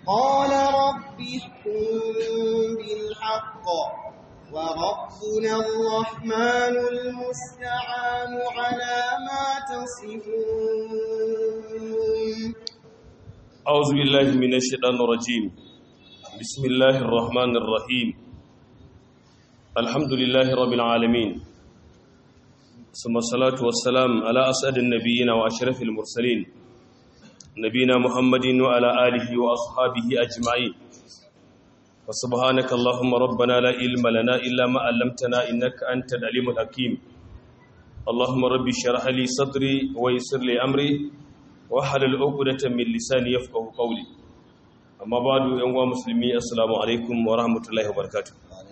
قال رب احكم بالحق وربنا الرحمن المستعان على ما تصفون أعوذ بالله من الشيطان الرجيم بسم الله الرحمن الرحيم الحمد لله رب العالمين ثم الصلاة والسلام على أسعد النبيين وأشرف المرسلين نبينا محمد وعلى آله وأصحابه أجمعين وسبحانك اللهم ربنا لا علم لنا إلا ما علمتنا إنك أنت العليم الحكيم اللهم ربي اشرح لي صدري ويسر لي أمري wahalar ukudatan min lisani yafqahu qawli amma ba'du yan uwa musulmi assalamu alaikum wa rahmatullahi wa barakatuh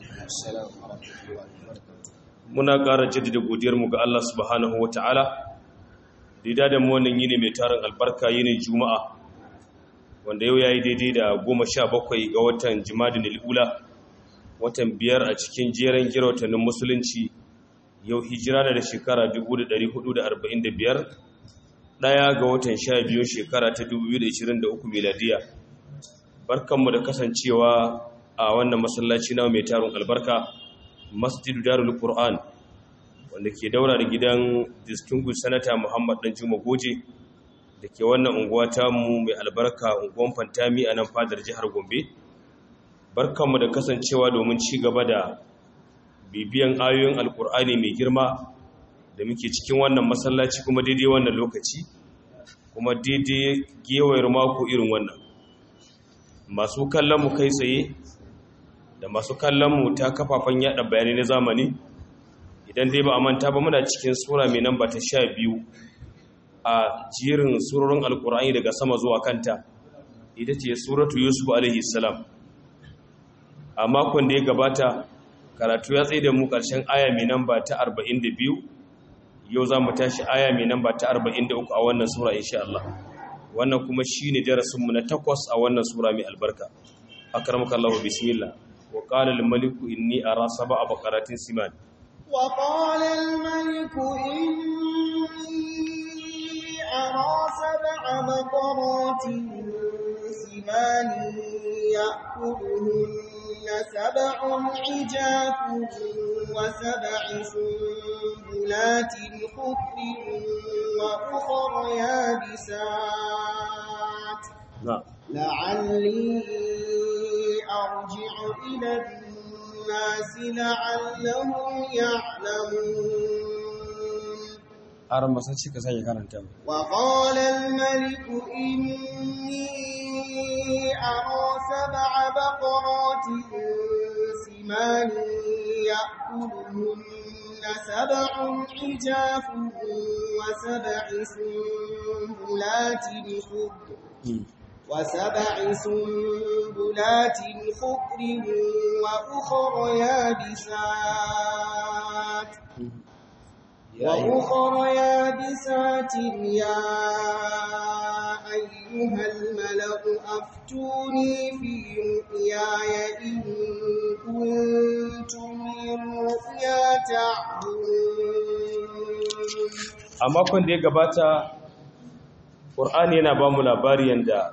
muna ƙara jaddada godiyar mu ga Allah subhanahu wa ta'ala da da mu wannan yini mai tarin albarka yini juma'a wanda yau yayi daidai da 17 ga watan jimadin al-ula watan biyar a cikin jeren gira watannin musulunci yau hijira da shekara 1445 ɗaya ga watan sha biyu shekara ta 2023 miladiya barkanmu da kasancewa a wannan masallaci na mai tarin albarka masjidu darul qur'an wanda ke daura da gidan distinguished sanata muhammad dan juma goje da ke wannan unguwa mu mai albarka unguwan fantami a nan fadar jihar gombe barkanmu da kasancewa domin ci gaba da bibiyan ayoyin alkur'ani mai girma da muke cikin wannan masallaci kuma daidai wannan lokaci kuma daidai gewayar mako irin wannan masu kallon mu kai tsaye da masu kallon mu ta kafafen yada bayanai na zamani idan dai ba a manta ba muna cikin sura mai namba ta sha biyu a jirin surorin alkur'ani daga sama zuwa kanta ita ce suratu yusuf alaihi salam a makon da ya gabata karatu ya tsaye da mu ƙarshen aya mai namba ta 42 yau za mu tashi aya mai namba ta 43 a wannan sura insha Allah wannan kuma shine darasinmu na takwas a wannan sura mai albarka akramaka Allah bismillah wa qala lil malik inni ara sab'a baqaratin siman wa qala al malik inni ara sab'a baqaratin siman ya'kuluhunna sab'un ijafun وسبع سنبلات خضر وأخر يابسات نعم لعلي أرجع إلى الناس لعلهم يعلمون أرى مسجد كسائي كانت وقال الملك إني أرى سبع بقرات سمان يأكلهن سبع حجاف وسبع سنبلات خضر وسبع سنبلات خضر وأخر يابسات وأخر يابسات يا أيها الملأ أفتوني في رؤياي إن كنتم للرؤيا تعبدون a makon da ya gabata ƙur'ani yana ba mu labari yadda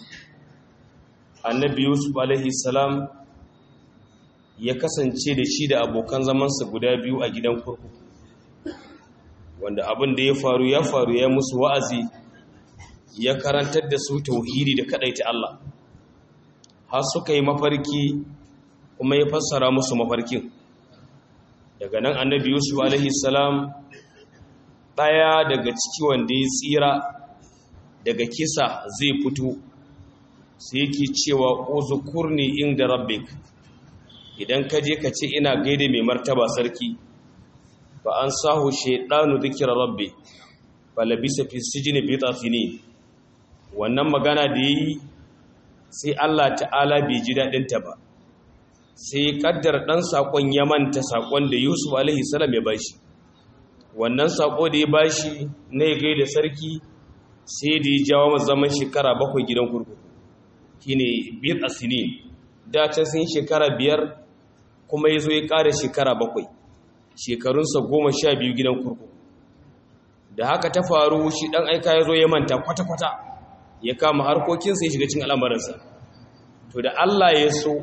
annabi yusuf alaihi salam ya kasance da shi da abokan zamansa guda biyu a gidan kurkuku wanda abin da ya faru ya faru ya musu wa'azi ya karantar da su tauhidi da kadaita Allah har suka yi mafarki kuma ya fassara musu mafarkin daga nan annabi yusuf alaihi salam ɗaya daga ciki wanda ya tsira daga kisa zai fito sai yake cewa uzukurni inda rabbik idan ka je ka ce ina gaida mai martaba sarki fa an sahu shaydanu dhikra rabbi falabisa fi sijni bi tafini wannan magana da yi sai Allah ta'ala bai ji dadin ta ba sai kaddar dan sakon ya manta sakon da Yusuf alaihi salam ya bashi wannan sako da ya bashi na ya gaida sarki sai da ya jawo zaman shekara bakwai gidan kurkuku shine bid asinin da can sun shekara biyar kuma ya zo ya ƙara shekara bakwai shekarunsa goma sha biyu gidan kurkuku da haka ta faru shi ɗan aika ya zo ya manta kwata-kwata ya kama harkokinsa ya shiga cin al'amarinsa to da Allah ya so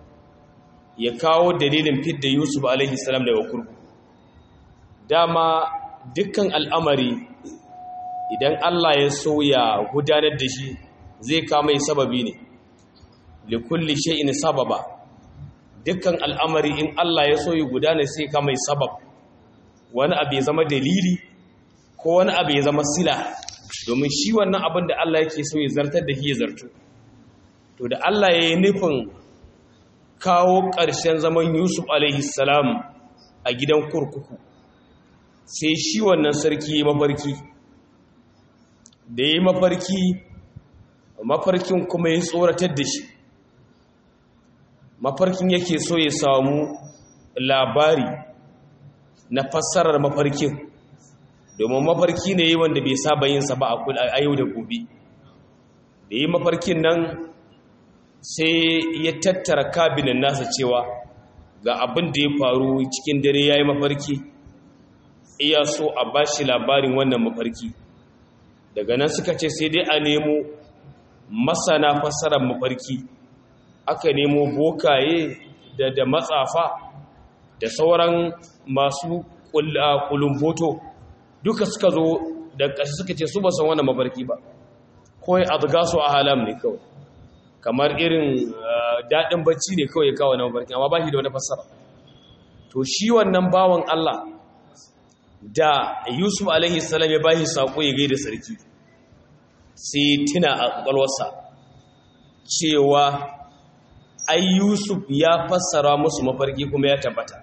ya kawo dalilin fidda Yusuf alaihi salam daga kurkuku dama dukkan al'amari idan Allah ya so ya gudanar da shi zai kama sababi ne likulli shay'in sababa dukkan al'amari in Allah ya so ya gudana sai kama sabab wani abu ya zama dalili ko wani abu ya zama sila domin shi wannan abin da Allah yake so ya zartar da shi ya zartu to da Allah ya yi nufin kawo ƙarshen zaman Yusuf alaihi salam a gidan kurkuku sai shi wannan sarki ya mafarki da ya mafarki mafarkin kuma ya tsoratar da shi mafarkin yake so ya samu labari na fassarar mafarkin domin mafarki ne wanda bai saba yinsa ba a yau da gobe da yi mafarkin nan sai ya tattara kabinin nasa cewa ga abin da ya faru cikin dare ya yi mafarki iya so a ba shi labarin wannan mafarki daga nan suka ce sai dai a nemo masana fassarar mafarki aka nemo bokaye da da matsafa da sauran masu kulumboto duka suka zo da ƙashi suka ce su ba san wannan mafarki ba kawai adgasu a halam ne kawai kamar irin daɗin bacci ne kawai kawai na mafarki amma ba shi da wani fassara to shi wannan bawan Allah da Yusuf alaihi salam ya bashi sako ya gaida sarki sai tuna a ƙwaƙwalwarsa cewa ai Yusuf ya fassara musu mafarki kuma ya tabbata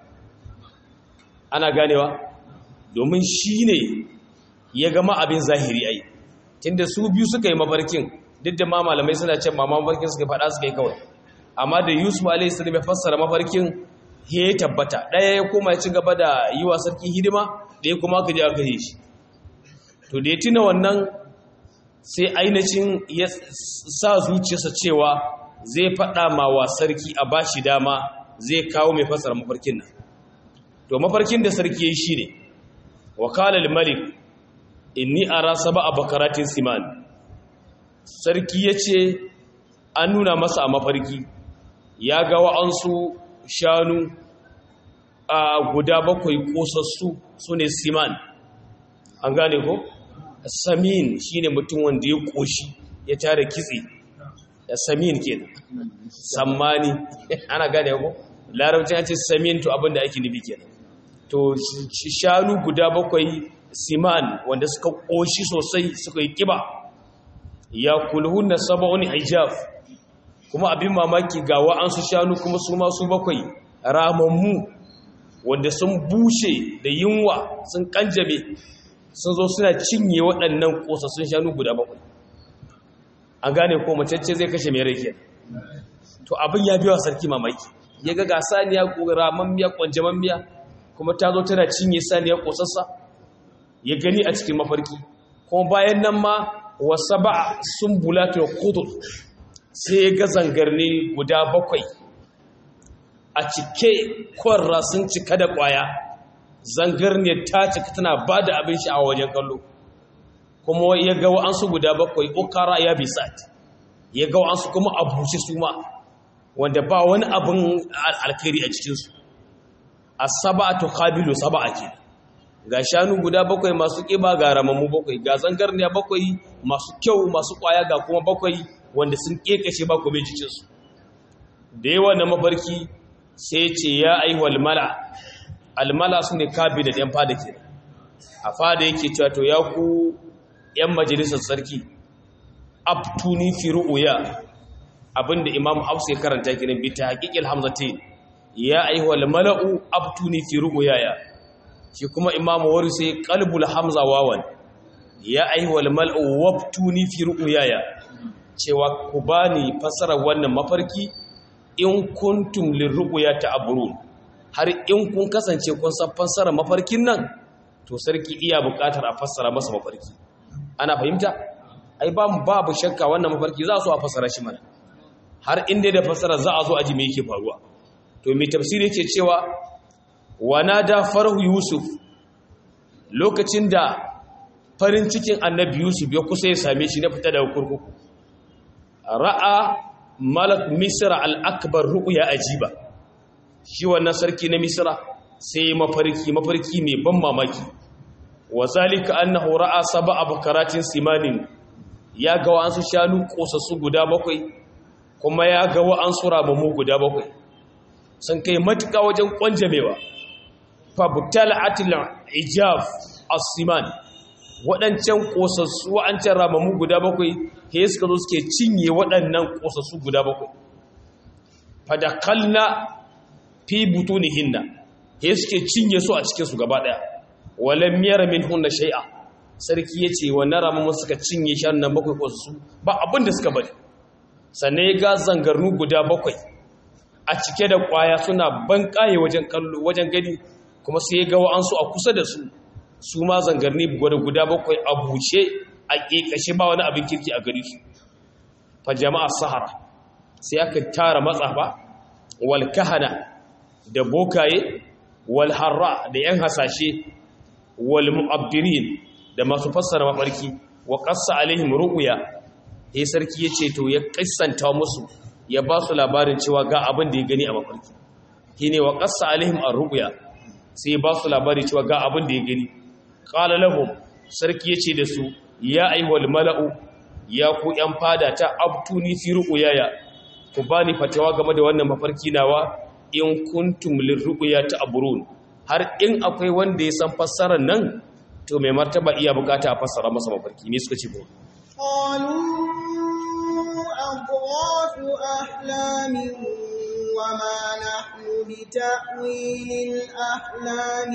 ana ganewa domin shi ne ya gama abin zahiri ai tunda su biyu suka yi mafarkin duk da ma malamai suna ce ma mafarkin suka faɗa suka yi kawai amma da Yusuf alaihi salam ya fassara mafarkin ya tabbata ɗaya ya koma ya ci gaba da yi wa sarki hidima ɗaya kuma aka je aka yi shi to da ya tuna wannan sai ainihin ya sa zuciyarsa cewa zai faɗa ma wa sarki a ba shi dama zai kawo mai fasara mafarkin nan to mafarkin da sarki ya yi shi ne wakalar malik inni a rasa ba a bakaratin siman sarki ya ce an nuna masa a mafarki ya ga wa'ansu shanu a guda bakwai kosassu su ne siman an gane ko samin shine mutum wanda ya koshi ya tare kitse da samin kenan sammani ana gane ko larabci an ce samin to abinda ake nufi kenan to shanu guda bakwai siman wanda suka koshi sosai suka yi kiba ya kulhunna sab'un hijab kuma abin mamaki ga wa'ansu shanu kuma su ma su bakwai ramammu wanda sun bushe da yunwa sun kanjame sun zo suna cinye waɗannan ƙosassun shanu guda bakwai an gane ko macece zai kashe mai rai to abin ya biya sarki mamaki ya ga ga saniya ramammiya kwanjamammiya kuma ta zo tana cinye saniya ƙosassa ya gani a cikin mafarki kuma bayan nan ma wasa ba sun bulata kudur sai ya ga zangarni guda bakwai a cike kwarra sun cika da ƙwaya zangarniyar ta cika tana ba da abin sha'awa wajen kallo kuma ya ga wa'ansu guda bakwai ukara ya bisat ya ga wa'ansu kuma a bushe su ma wanda ba wani abin alkhairi a cikinsu a saba'atu qabilu saba'a ke ga shanu guda bakwai masu ƙiba ga ramammu bakwai ga zangarniya bakwai masu kyau masu ƙwaya ga kuma bakwai wanda sun ƙeƙashe ba kome jikinsu da yawa na mafarki sai ce ya aihuwal mala almala su ne kabi da ɗan fada ke a fada yake cewa to ya ku ‘yan majalisar sarki abtuni fi ru'uya abinda imam hafsu ya karanta kiran bi ta haƙiƙil hamzatin ya aihuwal mala'u abtuni fi ru'uya ya shi kuma imam wari sai qalbul hamza wawan ya aihuwal mala'u wabtuni fi ru'uya ya cewa ku bani fasara wannan mafarki in kuntum lirru'ya ta'burun har in kun kasance kun san fassara mafarkin nan to sarki iya buƙatar a fassara masa mafarki ana fahimta ai ba babu shakka wannan mafarki za su a fassara shi mana har inda da fassara za a zo a ji me yake faruwa to mai tafsiri yake cewa wanada farhu yusuf lokacin da farin cikin annabi yusuf ya kusa ya same shi na fita daga kurkuku ra'a malak misra al-akbar ru'ya ajiba shi wannan sarki na misra sai mafarki mafarki mai ban mamaki wa zalika annahu ra'a sab'a bakaratin simanin ya ga wa'ansu shanu kosassu guda bakwai kuma ya ga wa'ansu rabamu guda bakwai sun kai matuka wajen kwanjamewa fabtala'atil ijaf as-siman waɗancan kosassu wa'ancan rabamu guda bakwai he suka zo suke cinye waɗannan kosassu guda bakwai fadakalna fi butunihinna he suke cinye su a cikin su gaba daya walam yara minhunna shay'a sarki yace wannan ramin suka cinye shan nan bakwai ko su ba abin da suka bari sannan ya ga zangarnu guda bakwai a cike da kwaya suna bankaye wajen kallo wajen gani kuma sai ya ga wa'ansu a kusa da su su ma zangarni guda guda bakwai a buce a kekashe ba wani abin kirki a gari su fa jama'a sahara sai aka tara matsafa wal kahana da bokaye wal harra da yan hasashe wal mu'abdirin da masu fassara mafarki wa qassa alaihim ru'ya eh sarki yace to ya kissanta musu ya ba su labarin cewa ga abin da ya gani a mafarki shine wa qassa alaihim ar-ru'ya sai ba su labari cewa ga abin da ya gani qala lahum sarki yace da su ya ayyuhal mala'u ya ku yan fada ta abtuni fi ru'yaya ku bani fatawa game da wannan mafarki nawa in kuntum lirruqya ta'burun har in akwai wanda ya san fassarar nan to mai martaba iya bukata a fassara masa mafarki ne suka ce ko قالوا أضغاث أحلام وما نحن بتأويل الأحلام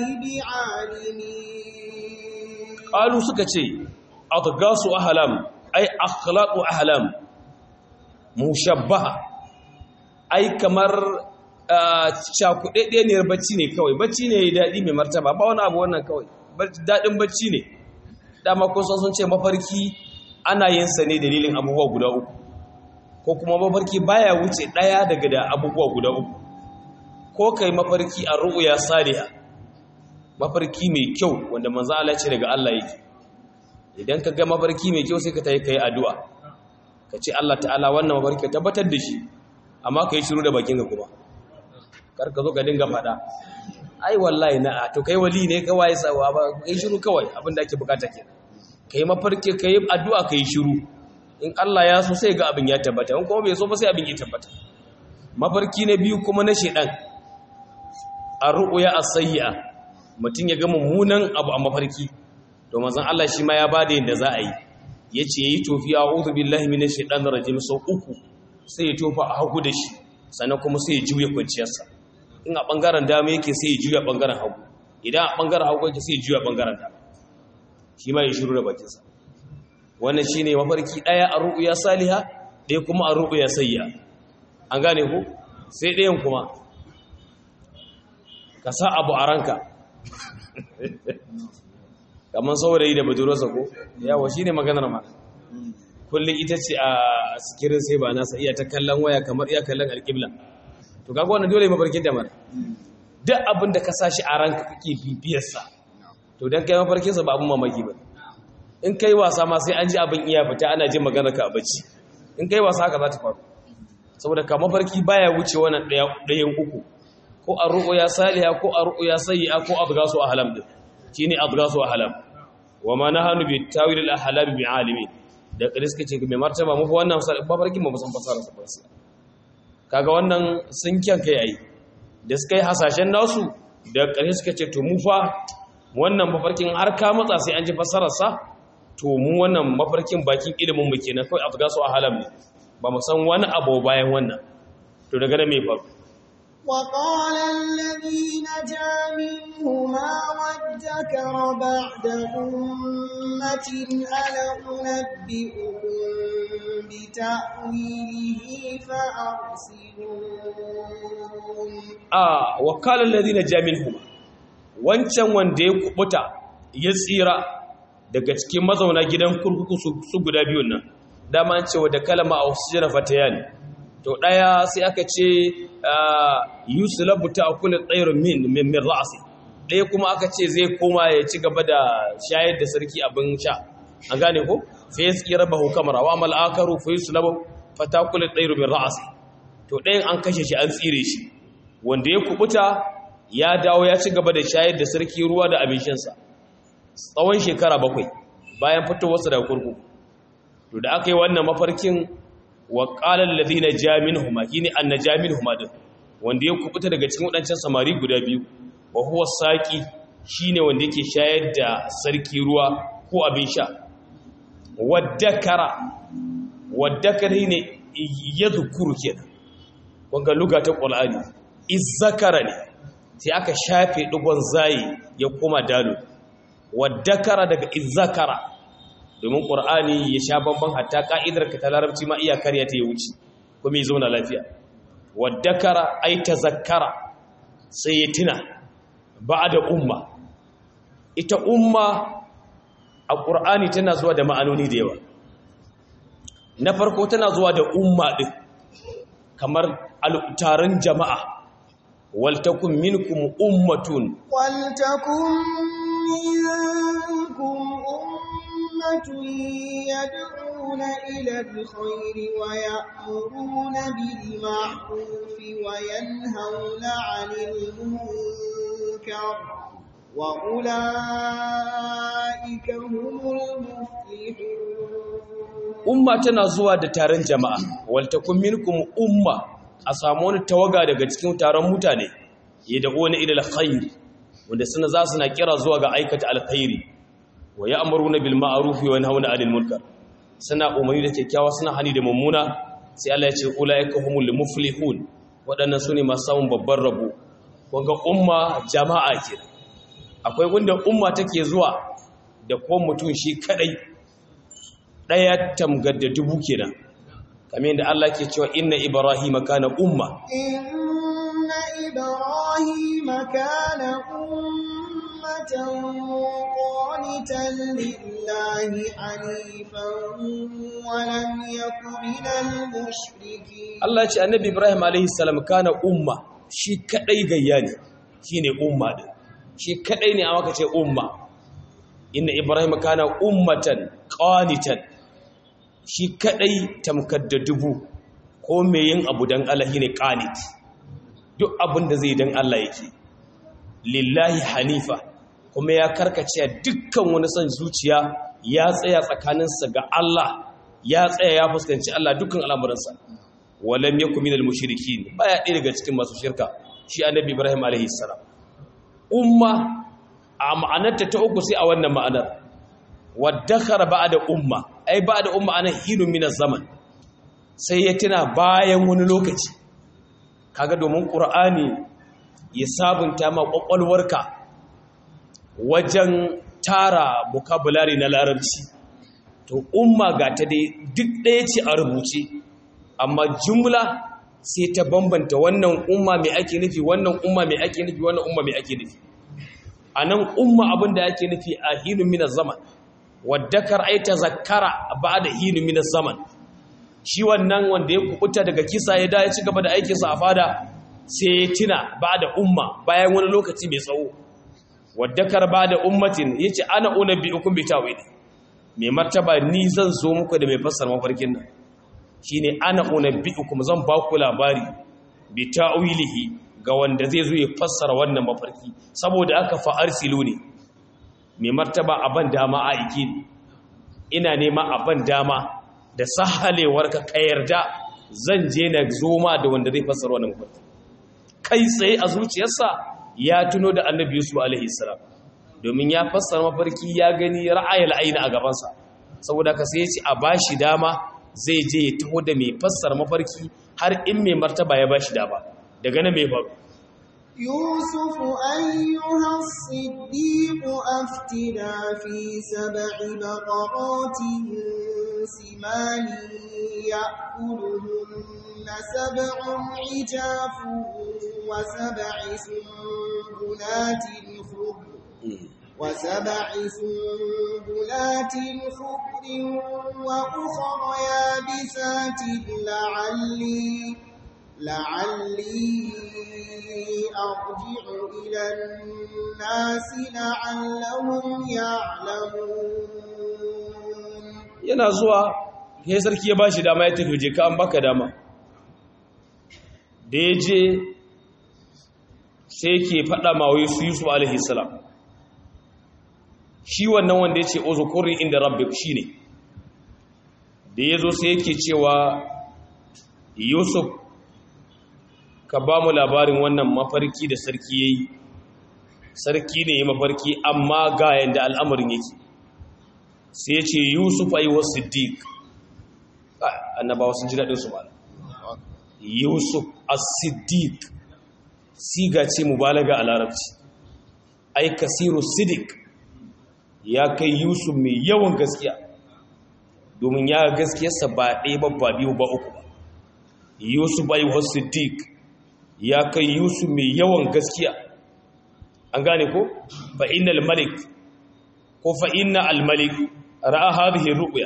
بعالمين qalu suka ce adgasu ahlam ay akhlaqu ahlam mushabbaha ai kamar cakuɗaɗɗeniyar bacci ne kawai bacci ne daɗi mai martaba ba wani abu wannan kawai daɗin bacci ne dama kun san sun ce mafarki ana yin sa ne dalilin abubuwa guda uku ko kuma mafarki baya wuce ɗaya daga da abubuwa guda uku ko kai mafarki a ru'uya saliha mafarki mai kyau wanda manzo Allah ce daga Allah yake idan ka ga mafarki mai kyau sai ka tayi kai addu'a ka ce Allah ta'ala wannan mafarki ka tabbatar da shi amma kai shiru da bakin ka kuma kar ka zo ka dinga faɗa ai wallahi na to kai wali ne kawai sawa ba kai shiru kawai abin da ake bukata ke kai mafarki kai addu'a kai shiru in Allah ya so sai ga abin ya tabbata in kuma bai so ba sai abin ya tabbata mafarki na biyu kuma na shedan ar-ru'ya as-sayyi'a mutum ya ga mummunan abu a mafarki to manzon Allah shi ma ya bada yadda za a yi yace yayi tofi a'udhu billahi minash shaitanir rajim sau uku sai ya tofa a hagu da shi sannan kuma sai ya juya kwanciyarsa in a bangaren dama yake sai ya juya bangaren hagu idan a bangaren hagu yake sai ya juya bangaren dama shi ma ya shiru da bakinsa wannan shine mafarki daya a ru'ya saliha ɗaya kuma a ru'ya sayya an gane ku sai ɗayan kuma ka sa abu a ranka kamar saurayi da budurarsa ko yawa shi ne maganar ma kullum ita ce a sikirin sai ba nasa iya ta kallon waya kamar iya kallon alƙibla to kaga wannan dole mafarkin da mara duk abin da ka sa shi a ranka kake bibiyarsa to don kai mafarkinsa ba abin mamaki ba in kai wasa ma sai an ji abin iya fita ana jin maganar ka a bacci in kai wasa haka za ta faru saboda ka mafarki baya wuce wannan ɗayan uku ko a ru'uya saliha ko a ru'uya sayyi'a ko adgasu ahlam din shine adgasu ahlam wa ma nahanu bi tawil al ahlam bi alimi da kariska ce mai martaba mu wannan mafarkin mu san fasara sa farsa kaga wannan sun kyan kai ai da suka yi hasashen nasu da kariska ce to mu fa wannan mafarkin har ka matsa sai an ji fasarar sa to mu wannan mafarkin bakin ilimin mu kenan kai adgasu ahlam ne ba mu san wani abu bayan wannan to daga nan me faru وقال الذي نجا منهما وادكر بعد أمة أنا أنبئكم بتأويله فأرسلون a wakalar ladina jaminhum wancan wanda ya kubuta ya tsira daga cikin mazauna gidan kurkuku su guda biyun nan dama an cewa da kalama a wasu jira fatayan to daya sai aka ce yusulabu ta akula tsayar min min ra'asi daya kuma aka ce zai koma ya ci gaba da shayar da sarki abin sha an gane ko fa ya tsira ba hukamar wa amal akaru fa yusulabu fatakul ɗairu min ra'asi to ɗayan an kashe shi an tsire shi wanda ya kubuta ya dawo ya ci gaba da shayar da sarki ruwa da abincinsa tsawon shekara bakwai bayan fitowarsa daga kurkuku to da aka yi wannan mafarkin wa qala alladhina jaminhuma kini anna jaminhuma din wanda ya kubuta daga cikin wadancan samari guda biyu wa huwa saqi shine wanda yake shayar da sarki ruwa ko abin sha waddakara waddakari ne yadhkuru kenan wanga luga ta qur'ani izzakara ne sai aka shafe digon zayi ya koma dalu waddakara daga izzakara domin ƙur'ani ya sha bamban hatta ƙa'idar ka ta larabci ma iya karya ta ya wuce kuma ya zauna lafiya waddakara ai ta zakara sai ya tuna ba da umma ita umma a ƙur'ani tana zuwa da ma'anoni da yawa na farko tana zuwa da umma ɗin kamar taron jama'a waltakun minkum ummatun waltakun minkum ummatun yad'una ila alkhair wa ya'muruna bil ma'ruf wa yanhauna 'anil munkar wa ulaika humul muflihun umma tana zuwa da taron jama'a waltakun minkum umma a samu wani tawaga daga cikin taron mutane ya da wani ilal khair wanda suna za su na kira zuwa ga aikata alkhairi wa ya'muruna bil ma'ruf wa yanhauna 'anil munkar suna umarni da kyakkyawa suna hani da mummuna sai Allah ya ce ulaika humul muflihun waɗannan sune masu samun babban rabo wanga umma jama'a kenan akwai wanda umma take zuwa da ko mutum shi kadai daya tamgar da dubu kenan kamar yadda Allah ke cewa inna ibrahima kana umma inna ibrahima kana ummatan qanitan lillahi hanifan wa lam yakun minal mushrikeen Allah ce annabi ibrahim alaihi salam kana umma shi kadai gayya ne shine umma din shi kadai ne aka ce umma inna ibrahima kana ummatan qanitan shi kadai tamkar da dubu ko mai yin abu don Allah ne qanit duk abin da zai don Allah yake lillahi hanifa kuma ya karkace dukkan wani son zuciya ya tsaya tsakaninsa ga Allah ya tsaya ya fuskanci Allah dukkan al'amuransa walam yakum minal mushrikin baya ɗaya daga cikin masu shirka shi annabi Ibrahim alaihi salam umma a ma'anarta ta uku sai a wannan ma'anar waddakara ba'da umma ai ba'da umma ana hinu min zaman sai ya tuna bayan wani lokaci kaga domin qur'ani ya sabunta ma kwakwalwarka wajen tara vocabulary na larabci to umma ga ta dai duk ɗaya ce a rubuce amma jumla sai ta bambanta wannan umma mai ake nufi wannan umma mai ake nufi wannan umma mai ake nufi a nan umma abin da ake nufi a hinu min zaman waddakar ai ta zakara ba da hinu min zaman shi wannan wanda ya kubuta daga kisa ya da ya ci gaba da aikinsa a fada sai ya tuna ba da umma bayan wani lokaci mai tsawo waddakar ba da ummatin ya ce ana una bi ukun bi tawili mai martaba ni zan zo muku da mai fassara mafarkin nan shine ana una bi ukun zan ba ku labari bi ta'wilihi ga wanda zai zo ya fassara wannan mafarki saboda aka fa arsilu ne mai martaba aban dama a iki ina nema aban dama da sahalewar ka ka yarda zan je na zoma da wanda zai fassara wannan mafarki kai tsaye a zuciyarsa ya tuno da annabi yusuf alaihi salam domin ya fassara mafarki ya gani ra'ayil aini a gabansa saboda ka sai ya ce a bashi dama zai je ya taho da mai fassara mafarki har in mai martaba ya bashi dama daga nan mai faru يوسف أيها الصديق أفتنا في سبع بقرات سمان يأكلهن سبع عجاف وسبع سنبلات خضر وسبع سنبلات خضر وأخر يابسات لعلي لعلي أرجع إلى الناس لعلهم يعلمون yana zuwa sai sarki ya bashi dama ya tafi je ka an baka dama da ya je sai ke faɗa ma wai su yusuf alaihi salam shi wannan wanda ya ce uzukuri inda rabbik shine da ya zo sai yake cewa yusuf ka ba mu labarin wannan mafarki da sarki ya yi sarki ne ya mafarki amma ga yadda al'amarin yake sai ya ce yusuf a yi wa siddiq annabawa sun ji daɗinsu ba yusuf a siddiq siga ce mubalaga a larabci ai kasiru siddiq ya kai yusuf mai yawan gaskiya domin ya gaskiyarsa ba ɗaya ba ba biyu ba uku ba yusuf a yi wa siddiq ya kai yusuf mai yawan gaskiya an gane ko fa innal malik ko fa inna al malik ra'a hadhihi ru'ya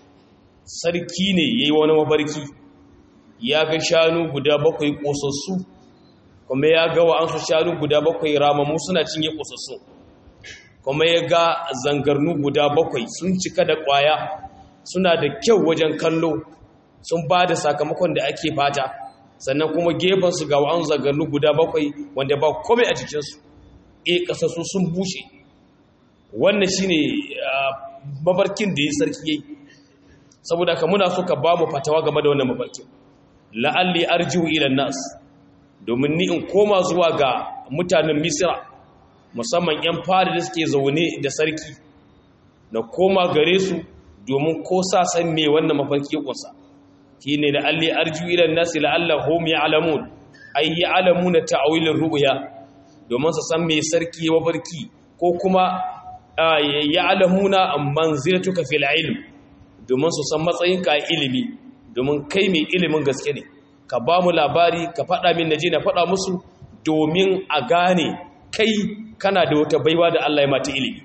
sarki ne yayi wani mafarki ya ga shanu guda bakwai kosassu kuma ya ga wa'ansu shanu guda bakwai ramamu suna cinye kosassu kuma ya ga zangarnu guda bakwai sun cika da kwaya suna da kyau wajen kallo sun ba da sakamakon da ake fata sannan kuma gefansu ga wa'an zangarnu guda bakwai wanda ba komai a jikinsu e kasassu sun bushe wannan shine mafarkin da ya sarki yayi saboda ka muna so ka ba mu fatawa game da wannan mafarkin la'alli arji'u ila nas domin ni in koma zuwa ga mutanen misra musamman yan fara da suke zaune da sarki na koma gare su domin ko sa san me wannan mafarki kusa shine la'alli arji'u ila nas la'allahum ya'lamun ay ya'lamuna ta'wilir ru'ya domin su san me sarki mafarki ko kuma ya alamuna manzilatuka fil ilm domin su san matsayinka a ilimi domin kai mai ilimin gaske ne ka ba mu labari ka faɗa min naje na faɗa musu domin a gane kai kana da wata baiwa da Allah ya mata ilimi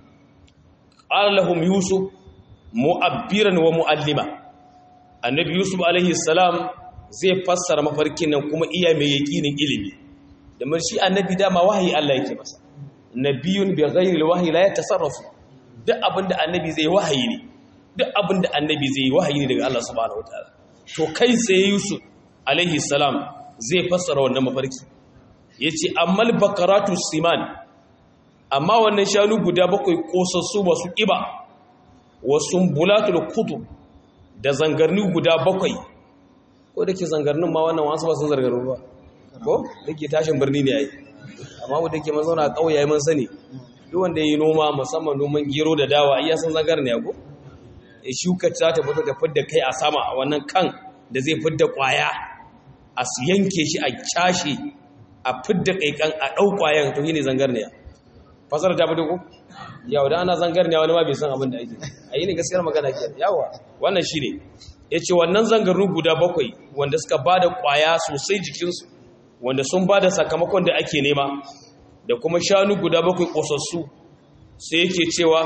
lahum yusuf mu'abbiran wa mu'allima annabi yusuf alaihi salam zai fassara mafarkin nan kuma iya mai yakinin ilimi da shi annabi dama wahayi Allah yake masa nabiyun bi ghairi alwahyi la yatasarrafu duk abinda annabi zai wahayi ne duk abinda annabi zai wahayi ne daga Allah subhanahu wataala to kai sai Yusuf alaihi salam zai fassara wannan mafarki yace ammal bakaratu siman amma wannan shanu guda bakwai kosassu masu kiba wasu bulatul kutu da zangarni guda bakwai ko dake zangarnin ma wannan wasu ba sun zargaru ba ko dake tashin birni ne yayi amma mu dake mazauna a kauye yayi mun sani duk wanda yayi noma musamman noman gero da dawa iya san zangar ne ko e shuka ta ta fito da fidda kai a sama wannan kan da zai fidda kwaya a yanke shi a cashe a fidda kai kan a dau kwayan to shine zangar ne fasara ta fito ko yawa da ana zangar ne wani ma bai san abin da ake ayi ne gaskiyar magana ke yawa wannan shine yace wannan zangaru guda bakwai wanda suka bada kwaya sosai jikinsu wanda sun ba da sakamakon da ake nema da kuma shanu guda bakwai ƙosassu sai yake cewa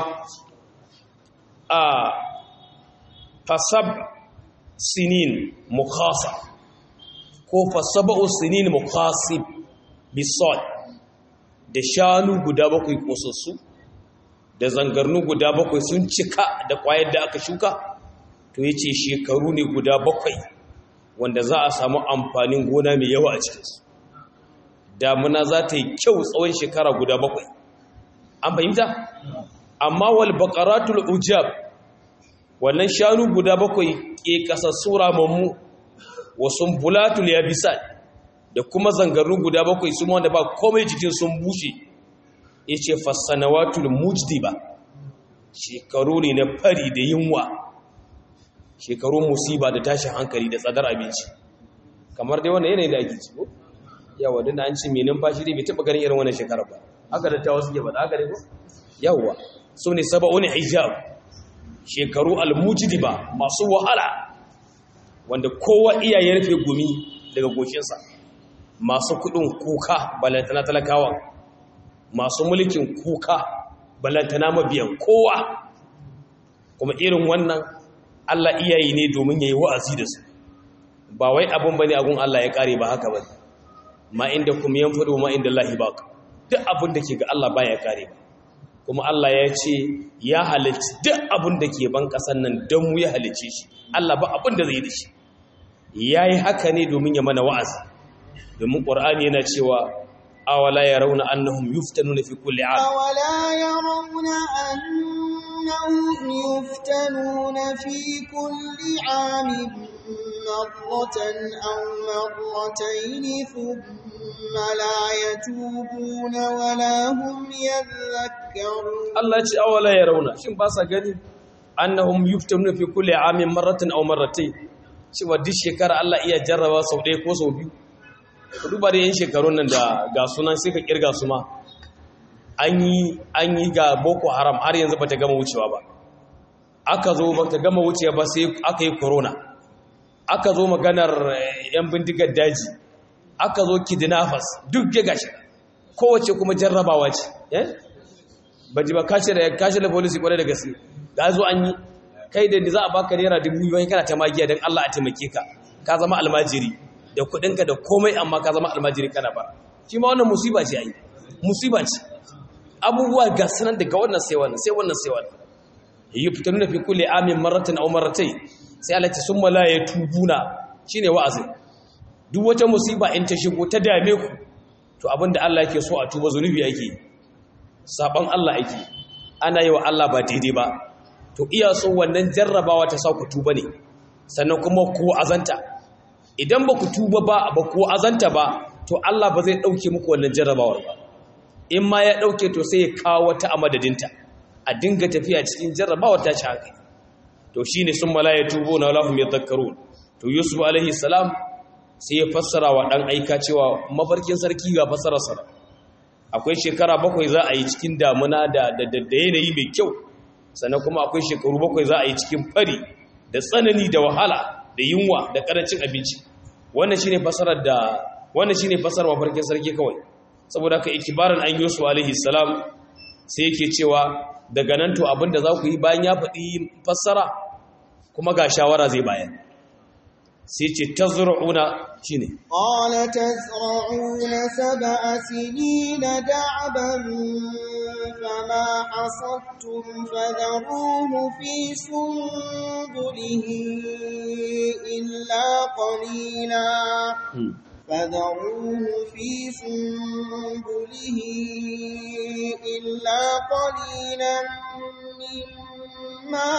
a fasab sinin mukasa ko fasaba'u sinin mukasib bisol da shanu guda bakwai ƙosassu da zangarnu guda bakwai sun cika da ƙwayar da aka shuka to yace shekaru ne guda bakwai wanda za a samu amfanin gona mai yawa a cikinsu damuna za ta yi kyau tsawon shekara guda bakwai an fahimta amma wal baqaratul ujab wannan shanu guda bakwai ke kasassu ramammu wasu bulatul yabisat da kuma zangaru guda bakwai su wanda ba komai jikin sun bushe yace fasanawatul mujdiba shekaru ne na fari da yunwa shekarun musiba da tashin hankali da tsadar abinci kamar dai wannan yanayin da ake ci ko yawa dinda an ce mai numfashi dai bai taba ganin irin wannan shekarar ba haka da ta wasu ke faɗa haka ne ko yawa su ne saba'un hijab shekaru almujidiba masu wahala wanda kowa iya ya rufe gumi daga goshinsa masu kudin kuka balantana talakawa masu mulkin kuka balantana mabiyan kowa kuma irin wannan Allah iyayi ne domin ya yi wa'azi da su ba wai abin ba ne agun Allah ya kare ba haka ba ma inda kuma yan fudu ma inda Allah ba duk abin da ke ga Allah baya kare ba kuma Allah ya ce ya halicci duk abin da ke ban ƙasar nan don mu ya halicce shi Allah ba abin da zai da shi ya yi haka ne domin ya mana wa'azi domin ƙwar'ani yana cewa awala ya rauna annahum yuftanuna fi kulli am أولا يرون أنهم يفتنون في كل عام مرة أو مرتين ثم لا يتوبون ولا هم يذكرون Allah ya ce awala ya rauna shin ba sa gani annahum yuftanuna fi kulli amin marratan aw marratayn cewa duk shekara Allah iya jarraba sau ɗaya ko sau biyu ku duba da yin shekarun nan da ga sunan sai ka kirga su ma an yi an yi ga boko haram har yanzu bata gama wucewa ba aka zo bata gama wucewa ba sai aka yi corona aka zo maganar eh, yan bindigar daji aka zo kidnappers duk ya gashi kowace kuma jarrabawa ce eh ba ji ba kashe da kashe da police kwarai da gaske ga zo an yi kai da ni za a baka naira dubu biyu kana ta magiya don Allah a taimake ka ka zama almajiri da kuɗinka da komai amma ka zama almajiri kana ba shi ma wannan musiba ce ai musiba ce abubuwa ga sunan daga wannan sai wannan sai wannan sai wannan yuftanuna fi kulli amin marratan aw marratayn sai Allah ce summa la yatubuna shine wa'azi duk wata musiba in ta shigo ta dame ku to abinda Allah yake so a tuba zunubi yake saban Allah yake ana yi wa Allah ba daidai ba to iya so wannan jarrabawa ta sa ku tuba ne sannan kuma ku azanta idan ba ku tuba ba ba ku azanta ba to Allah ba zai dauke muku wannan jarrabawar ba in ma ya dauke to sai ya kawo wata a madadinta a dinga tafiya cikin jarrabawar ta ci hankali to shine sun malaya tubo na lahum yadhakkarun to yusuf alaihi salam sai ya fassara wa dan aika cewa mafarkin sarki ga fassarar sa akwai shekara bakwai za a yi cikin damuna da da da yanayi mai kyau sannan kuma akwai shekaru bakwai za a yi cikin fari da tsanani da wahala da yunwa da karancin abinci wannan shine fasarar da wannan shine fasarar mafarkin sarki kawai saboda haka ikibaran an yusuf alaihi salam sai yake cewa daga nan to abinda za ku yi bayan ya faɗi fassara kuma ga shawara zai bayan sai ce tazra'una shine قال تزرعون سبع سنين دعبا فما حصدتم فذروه في سنبله إلا قليلا فذروه في سنبله إلا قليلا مما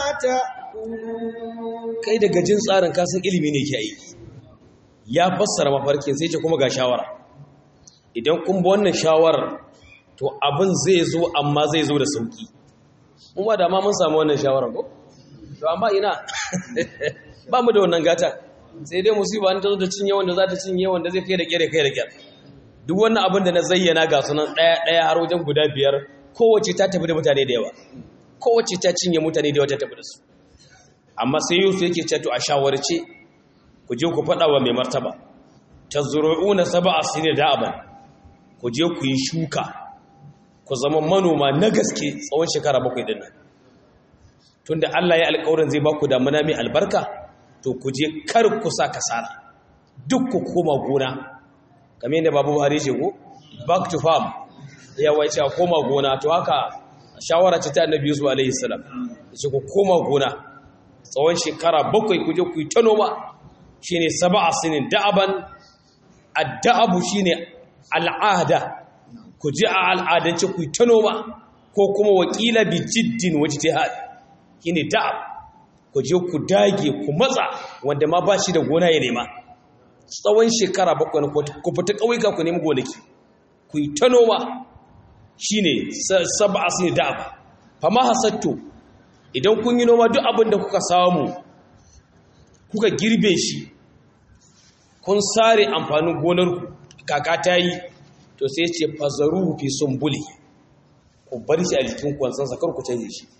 تأكلون kai daga jin tsarin kasan ilimi ne ke aiki ya fassara mafarkin sai ce kuma ga shawara idan kun bi wannan shawarar to abin zai zo amma zai zo da sauki kuma da ma mun samu wannan shawarar ko to amma ina ba mu da wannan gata sai dai musiba an ta zo da cinye wanda za ta cinye wanda zai kai da kyare kai da kyar duk wannan abin da na zayyana ga sunan ɗaya ɗaya har wajen guda biyar kowace ta tafi da mutane da yawa kowace ta cinye mutane da yawa ta tafi da su amma sai yusuf yake ce to a shawarce ku je ku faɗa wa mai martaba tazru'una sab'a sinin da'aban ku je ku yi shuka ku zama manoma na gaske tsawon shekara bakwai din nan tunda Allah ya alƙawarin zai ba ku damuna mai albarka to ku je kar ku sa kasara duk ku koma gona kamar yadda babu Buhari ce ko back to farm ya wace a koma gona to haka shawara ce ta Annabi Yusuf alaihi salam ce ku koma gona tsawon shekara bakwai ku je ku yi ta noma shine sab'a sinin da'aban ad-da'abu shine al'ada ku ji a al'adance ku yi ta noma ko kuma wakila bi jiddin wajtihad shine da'ab ku je ku dage ku matsa wanda ma ba shi da gona ya nema tsawon shekara bakwai ku fita ƙauyuka ku nemi gonaki ku yi ta noma shine sab'a sinin da'ab fama hasattu idan kun yi noma duk abin da kuka samu kuka girbe shi kun sare amfanin gonarku kaka ta yi to sai ce fazaru fi sumbuli ku bar shi a jikin kwansansa kar ku canje shi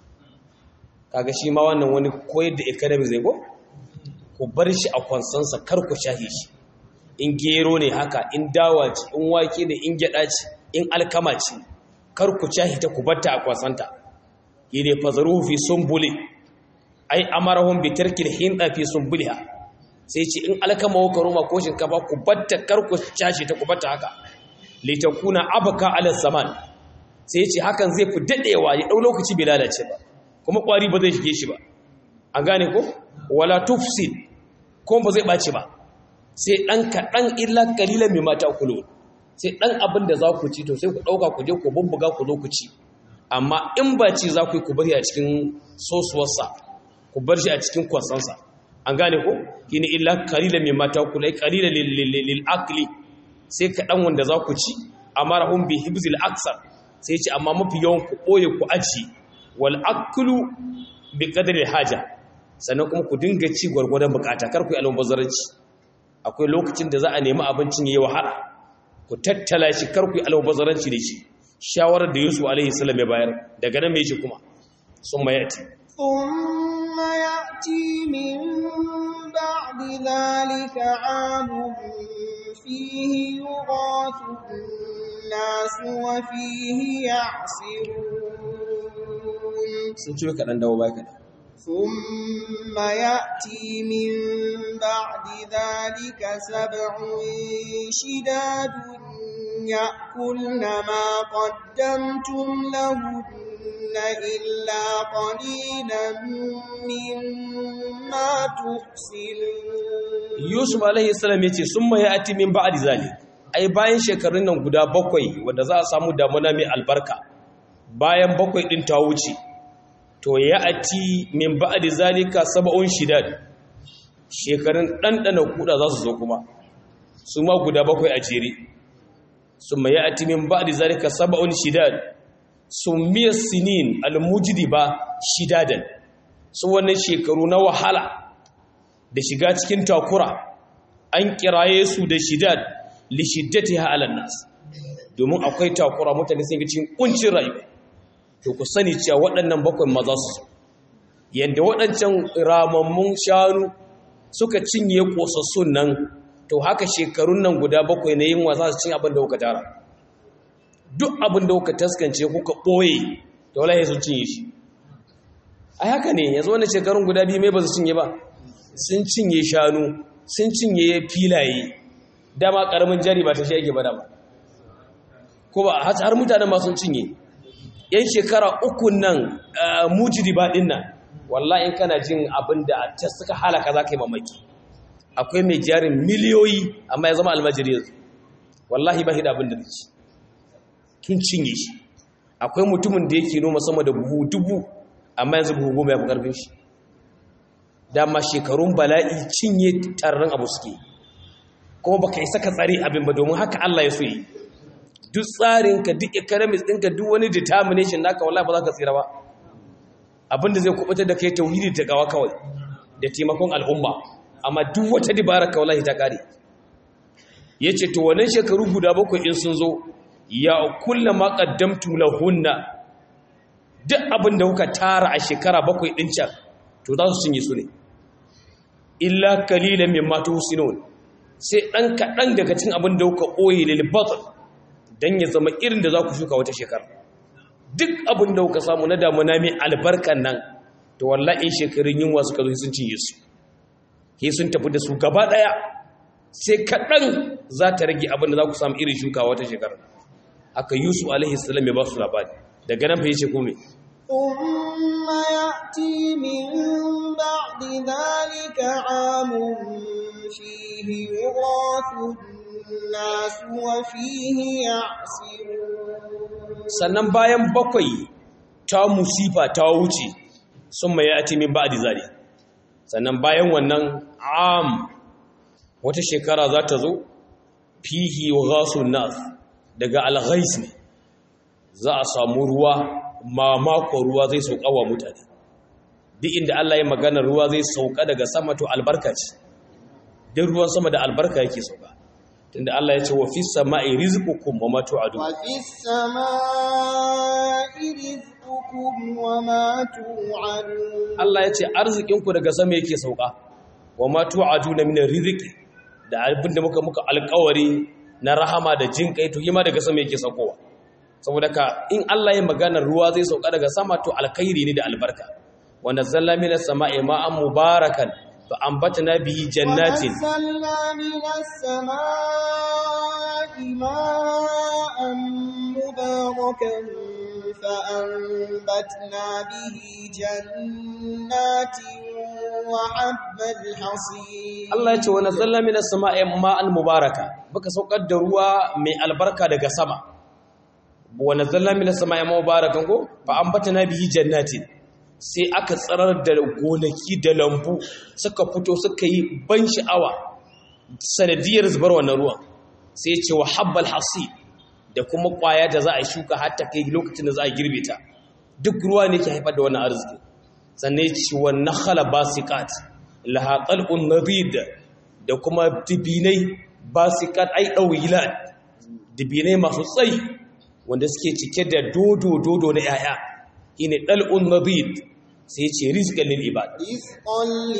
kaga shi ma wannan wani koyar da academy zai go ku bar shi a kwansansa kar ku shahe shi in gero ne haka in dawa ce in wake ne in gyada ce in alkama ce kar ku shahe ta ku batta a kwansanta yine fazaruhu fi sumbuli ai amarahum bi tarkil hinda fi sumbuliha sai ce in alkama ko roma ko shinkafa ku batta kar ku cashe ta ku batta haka litakuna abka ala zaman sai ya ce hakan zai fi daɗewa ya ɗau lokaci bai lalace ba kuma ƙwari ba zai shige shi ba an gane ko wala tufsid ko ba zai ɓaci ba sai ɗan kaɗan illa ƙalilan mai mata kulo sai ɗan abin da za ku ci to sai ku ɗauka ku je ku bubbuga ku zo ku ci amma in ba ci za ku yi ku bari a cikin sosuwarsa ku bar shi a cikin kwasansa an gane ko shi ne illa ƙalilan mai mata kulo ƙalilan lil akli sai kaɗan wanda za ku ci amma rahun bi hibzil aksar sai ce amma mafi yawan ku ɓoye ku aji wal aklu bi qadri haja sannan kuma ku dinga ci gwargwadon bukata kar ku yi almubazzaranci akwai lokacin da za a nemi abincin yayi wahala ku tattala shi kar ku yi almubazzaranci da shi shawarar da Yusuf alaihi salam ya bayar daga nan me yake kuma summa yati ثم يأتي من بعد ذلك عام فيه يغاث الناس وفيه يعصرون sun ci kaɗan dawo bai kaɗan ثم يأتي من بعد ذلك سبع شداد يأكلن ما قدمتم لهن إلا قليلا مما تحصنون Yusuf alaihi salam ya ce sun mai ati min ba'di zalik ai bayan shekarun nan guda bakwai wanda za a samu damuna mai albarka bayan bakwai din ta wuce to ya ati min ba'di zalika sab'un shidad shekarun ɗanɗana kuda za su zo kuma su ma guda bakwai a jere sun mai ati min ba'di zalika sab'un shidad summiya sinin almujdiba shidadan su wannan shekaru na wahala da shiga cikin takura an kiraye su da shidad li shiddatiha ala nas domin akwai takura mutane sun ga cikin kuncin rayuwa to ku sani cewa waɗannan bakwai maza su yanda waɗancan ramammun shanu suka cinye kosassun nan to haka shekarun nan guda bakwai na yin wasa su cin abin da kuka tara duk abin da kuka taskance kuka ɓoye to wallahi sun cinye shi a haka ne yanzu wannan shekarun guda biyu mai ba su cinye ba sun cinye shanu sun cinye filaye dama karamin jari ba ta shi ake bada ba ko ba har mutanen ma sun cinye yan shekara uku nan mujidi ba din nan wallahi in kana jin abin da ta suka halaka za ka yi mamaki akwai mai jarin miliyoyi amma ya zama almajiri yanzu wallahi ba hida abin da ci tun cinye shi akwai mutumin da yake noma sama da buhu dubu amma yanzu buhu goma ya fi karfin shi dama shekarun bala'i cinye tarren abu suke kuma baka isa ka tsare abin ba domin haka Allah ya so yi duk tsarinka duk economics ɗinka duk wani determination naka wallahi ba za ka tsira ba abinda zai kubutar da kai tauhidi ta gawa kawai da taimakon al'umma amma duk wata dibara ka wallahi ta kare yace to wannan shekaru guda bakwai in sun zo ya kullama qaddamtu lahunna duk abinda kuka tara a shekara bakwai din can to za su cinye su ne illa kalilan mimma tuhsinun sai dan kadan daga cikin abin da kuka koyi lil batn dan ya zama irin da za ku shuka wata shekara duk abin da kuka samu na damuna mai albarkan nan to wallahi shekarun yunwa suka zo sun cinye su ke sun tafi da su gaba daya sai kadan za ta rage abin da za ku samu irin shuka wata shekara haka yusuf alaihi salam ya ba su labari daga nan fa yace ko me ثم يأتي من بعد ذلك عام فيه يغاث الناس وفيه يعصرون sannan bayan bakwai ta musifa ta wuce sun mai ati min ba'di zali sannan bayan wannan am wata shekara za ta zo fihi yughasun nas daga alghais ne za a samu ruwa mamako ruwa zai sauka wa mutane duk inda Allah ya magana ruwa zai sauka daga sama to albarka ce duk ruwan sama da albarka yake sauka tunda Allah ya ce wa fis sama'i rizqukum wa ma tu'adun وفي السماء رزقكم وما توعدون Allah ya ce arzikinku daga sama yake sauka wa ma tu'aduna min rizqi da abinda muka muka alƙawari na rahama da jin kai to yima daga sama yake saukowa saboda ka in Allah ya magana ruwa zai sauka daga sama to alkhairi ne da albarka wa nazzalna minas sama'i ma'an mubarakan fa ambatna bihi jannatin ونزلنا من السماء ماء مباركا فأنبتنا به جنات وحب الحصيد Allah ya ce wa nazzalna minas sama'i ma'an mubaraka baka saukar da ruwa mai albarka daga sama wa nazzalna minas sama'i ma'an mubarakan ko fa ambatana bihi jannatin sai aka tsarar da gonaki da lambu suka fito suka yi ban sha'awa sanadiyar zubar wannan ruwan sai ya ce wa habbal hasi da kuma kwaya da za a shuka har ta kai lokacin da za a girbe ta duk ruwa ne ke haifar da wannan arziki sannan ya ce wa nakhala basiqat laha qal'un nadid da kuma dibinai basiqat ai dawilat dibinai masu tsayi wanda suke cike da dodo dodo na yaya shine dal'un nadid sai ce rizqan lil ibad رزقا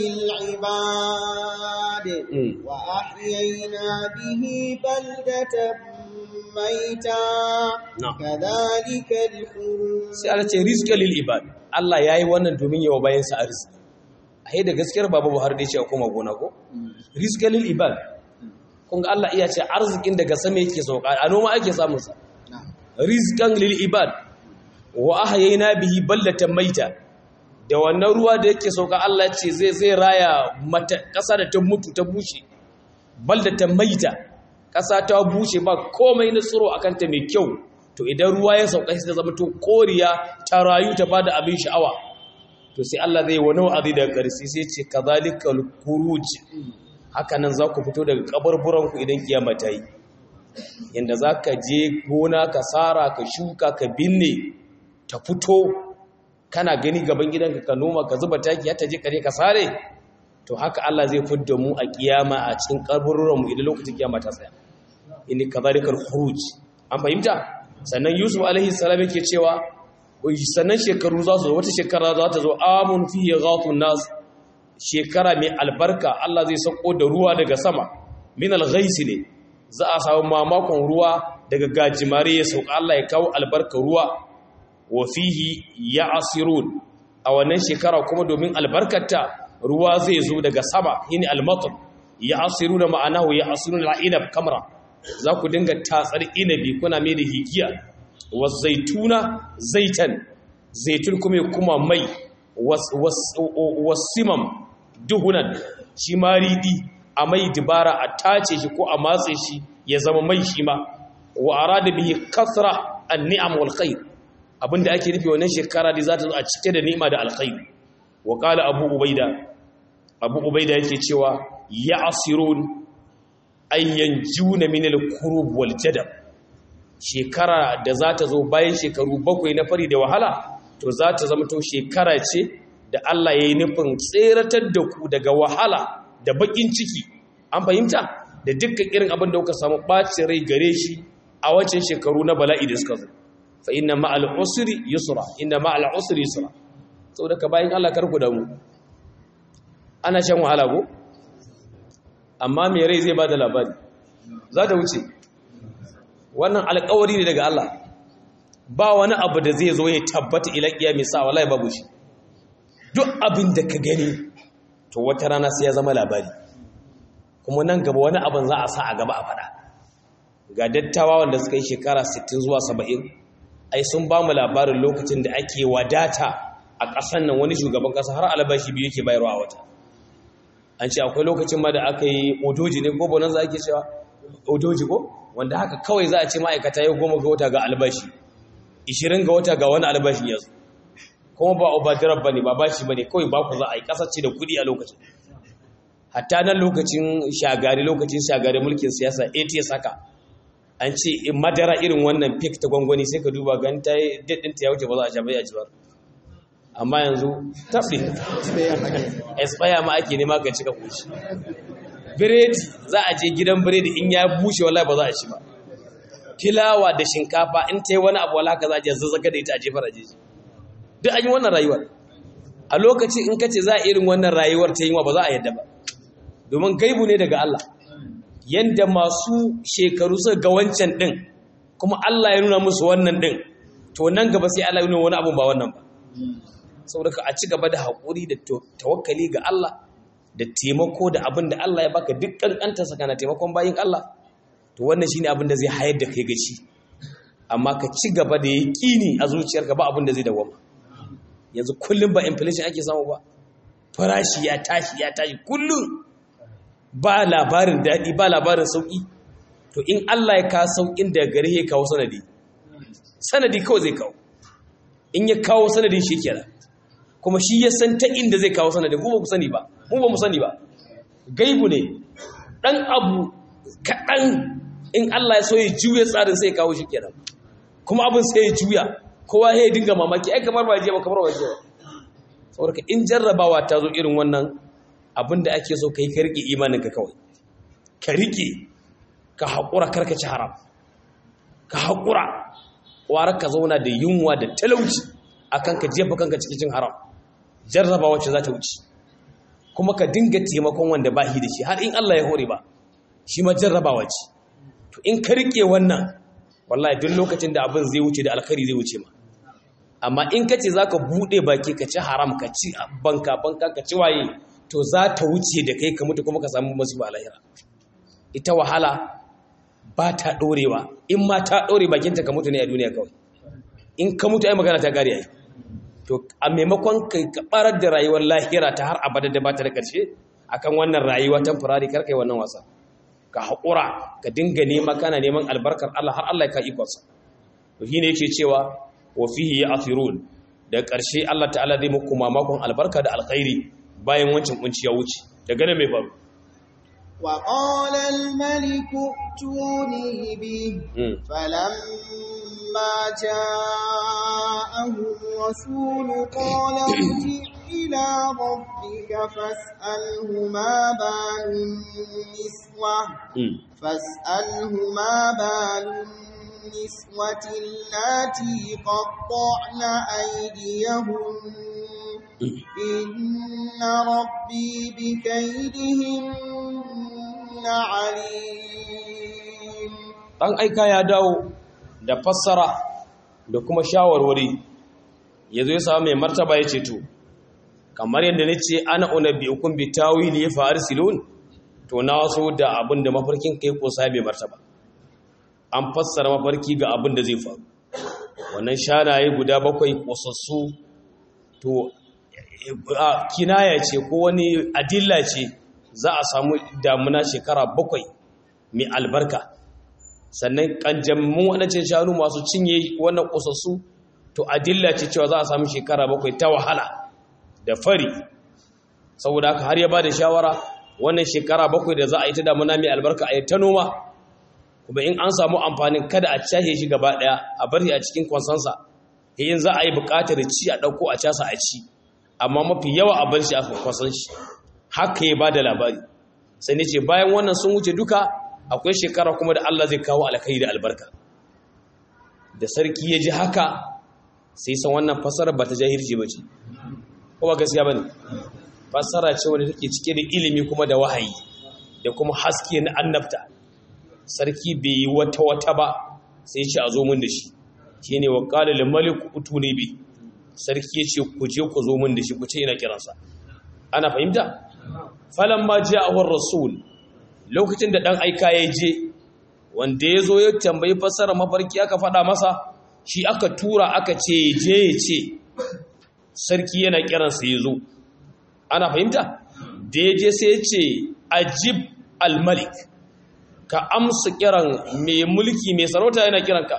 للعباد Mm. وأحيينا به بلدة ميتا نعم. كذلك الخروج sai Allah ce rizqan lil ibad Allah yayi wannan domin yawa bayan sa arziki ai da gaskiyar baba Buhari da ya ce a koma gona ko rizqan lil ibad kun ga Allah iya ce arzikin daga sama yake sauka a noma ake samun sa نعم. rizqan lil ibad wa ahyayna bihi baldatan maita da wannan ruwa da yake sauka Allah ce zai zai raya mata kasa da ta mutu ta bushe baldatan maita kasa ta bushe ba komai na tsiro akan ta mai kyau to idan ruwa ya sauka sai ta zama to koriya ta rayu ta bada abin sha'awa to sai Allah zai wani wa'azi daga ƙarshe sai ce kadhalikal khuruj haka nan za ku fito daga kaburburan ku idan kiyama ta yi yanda za ka je gona ka tsara ka shuka ka binne ta fito kana gani gaban gidanka ka noma ka zuba taki ya ta je kare ka sare to haka Allah zai fidda mu a kiyama a cikin kaburburan mu idan lokacin kiyama ta tsaya inni kadhalikal khuruj an fahimta sannan Yusuf alaihi salam yake cewa sannan shekaru za su zo wata shekara za ta zo amun fihi ghathun nas shekara mai albarka Allah zai sauko da ruwa daga sama min al-ghaisi ne za a samu mamakon ruwa daga gajimare ya sauka Allah ya kawo albarka ruwa wa fihi ya'sirun a wannan shekara kuma domin albarkarta ruwa zai zo daga sama yini al-matar ya'siruna ma'anahu ya'siruna al-inab kamra za ku dinga tatsar inabi kuna mai da higiya wa zaituna zaitan zaitun kuma ya kuma mai wasimam duhunan shi ma riɗi a mai dibara a tace shi ko a matse shi ya zama mai shi ma wa arada bihi kasra an-ni'am wal khair abinda ake nufi wannan shekara da za ta zo a cike da ni'ima da alkhair wa qala abu ubaida abu ubaida yake cewa ya'sirun ayyan juna min al-kurub wal jadab shekara da za ta zo bayan shekaru bakwai na fari da wahala to za ta zama to shekara ce da Allah ya yi nufin tseratar da ku daga wahala da bakin ciki an fahimta da dukkan irin abin da kuka samu ɓacin rai gare shi a wancan shekaru na bala'i da suka zo fa inna ma'al usri yusra inna ma'al usri yusra saboda ka bayan Allah karku da mu ana shan wahala ko amma me rai zai bada labari za ta wuce wannan alƙawari ne daga Allah ba wani abu da zai zo ya tabbata ila kiyami sa wallahi babu shi duk abin da ka gani to wata rana sai ya zama labari kuma nan gaba wani abin za a sa a gaba a fada ga dattawa wanda suka yi shekara 60 zuwa 70 ai sun ba mu labarin lokacin da ake wadata a ƙasan nan wani shugaban ƙasa har albashi biyu yake bayarwa a wata an ce akwai lokacin ma da aka yi odoji ne ko bonan za ake cewa odoji ko wanda haka kawai za a ce ma'aikata ya goma ga wata ga albashi 20 ga wata ga wani albashin yanzu kuma ba obadirar ba ne ba bashi ba ne kawai ba ku za a yi kasance da kudi a lokacin hatta nan lokacin shagari lokacin shagari mulkin siyasa ats haka an ce madara irin wannan fik ta gwangwani sai ka duba gan ta yi daɗinta ya wuce ba za a sha bai a ci ba amma yanzu taɓi expire ma ake nema ka cika kushi biredi za a je gidan biredi in ya bushe wallahi ba za a ci ba filawa da shinkafa in ta yi wani abu wala ka za a je zazzaga da ita a jefar a jeji duk an yi wannan rayuwar a lokaci in ka ce za a irin wannan rayuwar ta yi wa ba za a yadda ba domin gaibu ne daga Allah yadda masu shekaru suka ga wancan ɗin kuma Allah ya nuna musu wannan ɗin to nan gaba sai Allah ya nuna wani abun ba wannan ba saboda ka a ci gaba da haƙuri da tawakkali ga Allah da taimako da abin da Allah ya baka duk kankantarsa kana taimakon bayin Allah to wannan shine abin da zai hayar da kai gaci amma ka ci gaba da yaƙini a zuciyarka ba abin da zai dawama yanzu kullum ba inflation ake samu ba farashi ya tashi ya tashi kullum ba labarin daɗi ba labarin sauƙi to in Allah ya kawo sauƙin da gare ya kawo sanadi sanadi kawai zai kawo in ya kawo sanadi shi kenan kuma shi ya san ta inda zai kawo sanadi mu ba mu sani ba mu ba mu sani ba gaibu ne ɗan abu kaɗan in Allah ya so ya juya tsarin sai ya kawo shi kenan kuma abin sai ya juya kowa ya dinga mamaki ai kamar ba je ba kamar ba je ba saboda in jarrabawa ta zo irin wannan abin da ake so kai ka rike imaninka kawai ka rike ka haƙura karka ci haram ka haƙura ƙwarar ka zauna da yunwa da talauci akan ka jefa kanka cikin haram jarrabawa ce za ta wuce kuma ka dinga taimakon wanda ba shi da shi har in Allah ya hore ba shi ma jarrabawa ce to in ka rike wannan wallahi duk lokacin da abin zai wuce da alkhairi zai wuce ma amma in ka ce za ka buɗe baki ka ci haram ka ci banka banka ka ci waye to za ta wuce da kai ka mutu kuma ka samu masu ba lahira ita wahala ba ta ɗorewa in ma ta ɗore bakinta ka mutu ne a duniya kawai in ka mutu ai magana ta gari ai to a maimakon ka barar da rayuwar lahira ta har abada da ba ta da ƙarshe akan wannan rayuwa temporary kar kai wannan wasa ka haƙura ka dinga nema kana neman albarkar Allah har Allah ya ka ikonsa to shine yake cewa wa fihi ya'thirun da ƙarshe Allah ta'ala zai muku mamakon albarka da alkhairi bayan wancan kunci ya wuce daga nan mai faru وقال الملك ائتوني به فلما جاءه الرسول قال ارجع إلى ربك فاسأله ما بال النسوة فاسأله ما بال النسوة اللاتي قطعن أيديهن إن ربي بكيدهن عليم ɗan aika ya dawo da fassara da kuma shawarwari ya zo ya samu mai martaba ya ce to kamar yadda na ce ana unabi ukun bi tawili ya fa'ar silon to na waso da abin da mafarkin kai kosa mai martaba an fassara mafarki ga abin da zai faru wannan shanaye guda bakwai kosassu to kinaya ce ko wani adilla ce za a samu damuna shekara bakwai mai albarka sannan kanjammun waɗancan shanu masu cinye wannan ƙosassu to adilla ce cewa za a samu shekara bakwai ta wahala da fari saboda haka har ya ba da shawara wannan shekara bakwai da za a yi ta damuna mai albarka a yi ta noma kuma in an samu amfanin kada a cashe shi gaba ɗaya a bari a cikin kwansansa in za a yi buƙatar ci a ɗauko a casa a ci amma mafi yawa a bar shi a kwasan shi haka ya ba da labari sai ne ce bayan wannan sun wuce duka akwai shekara kuma da Allah zai kawo alkai da albarka da sarki ya ji haka sai san wannan fasara ba ta jahilci ba ce ko ba gaskiya ba ne fasara ce wanda take cike da ilimi kuma da wahayi da kuma haske na annabta sarki bai yi wata wata ba sai ce a zo mun da shi shine wa qala lil malik utuni bi sarki ya ce ku je ku zo mun da shi ku ce ina kiransa ana fahimta falamma ja'ahu rasul lokacin da ɗan aika ya je wanda ya zo ya tambayi fassara mafarki aka faɗa masa shi aka tura aka ce je ya ce sarki yana kiransa ya zo ana fahimta da ya je sai ya ce ajib almalik ka amsa kiran mai mulki mai sarauta yana kiranka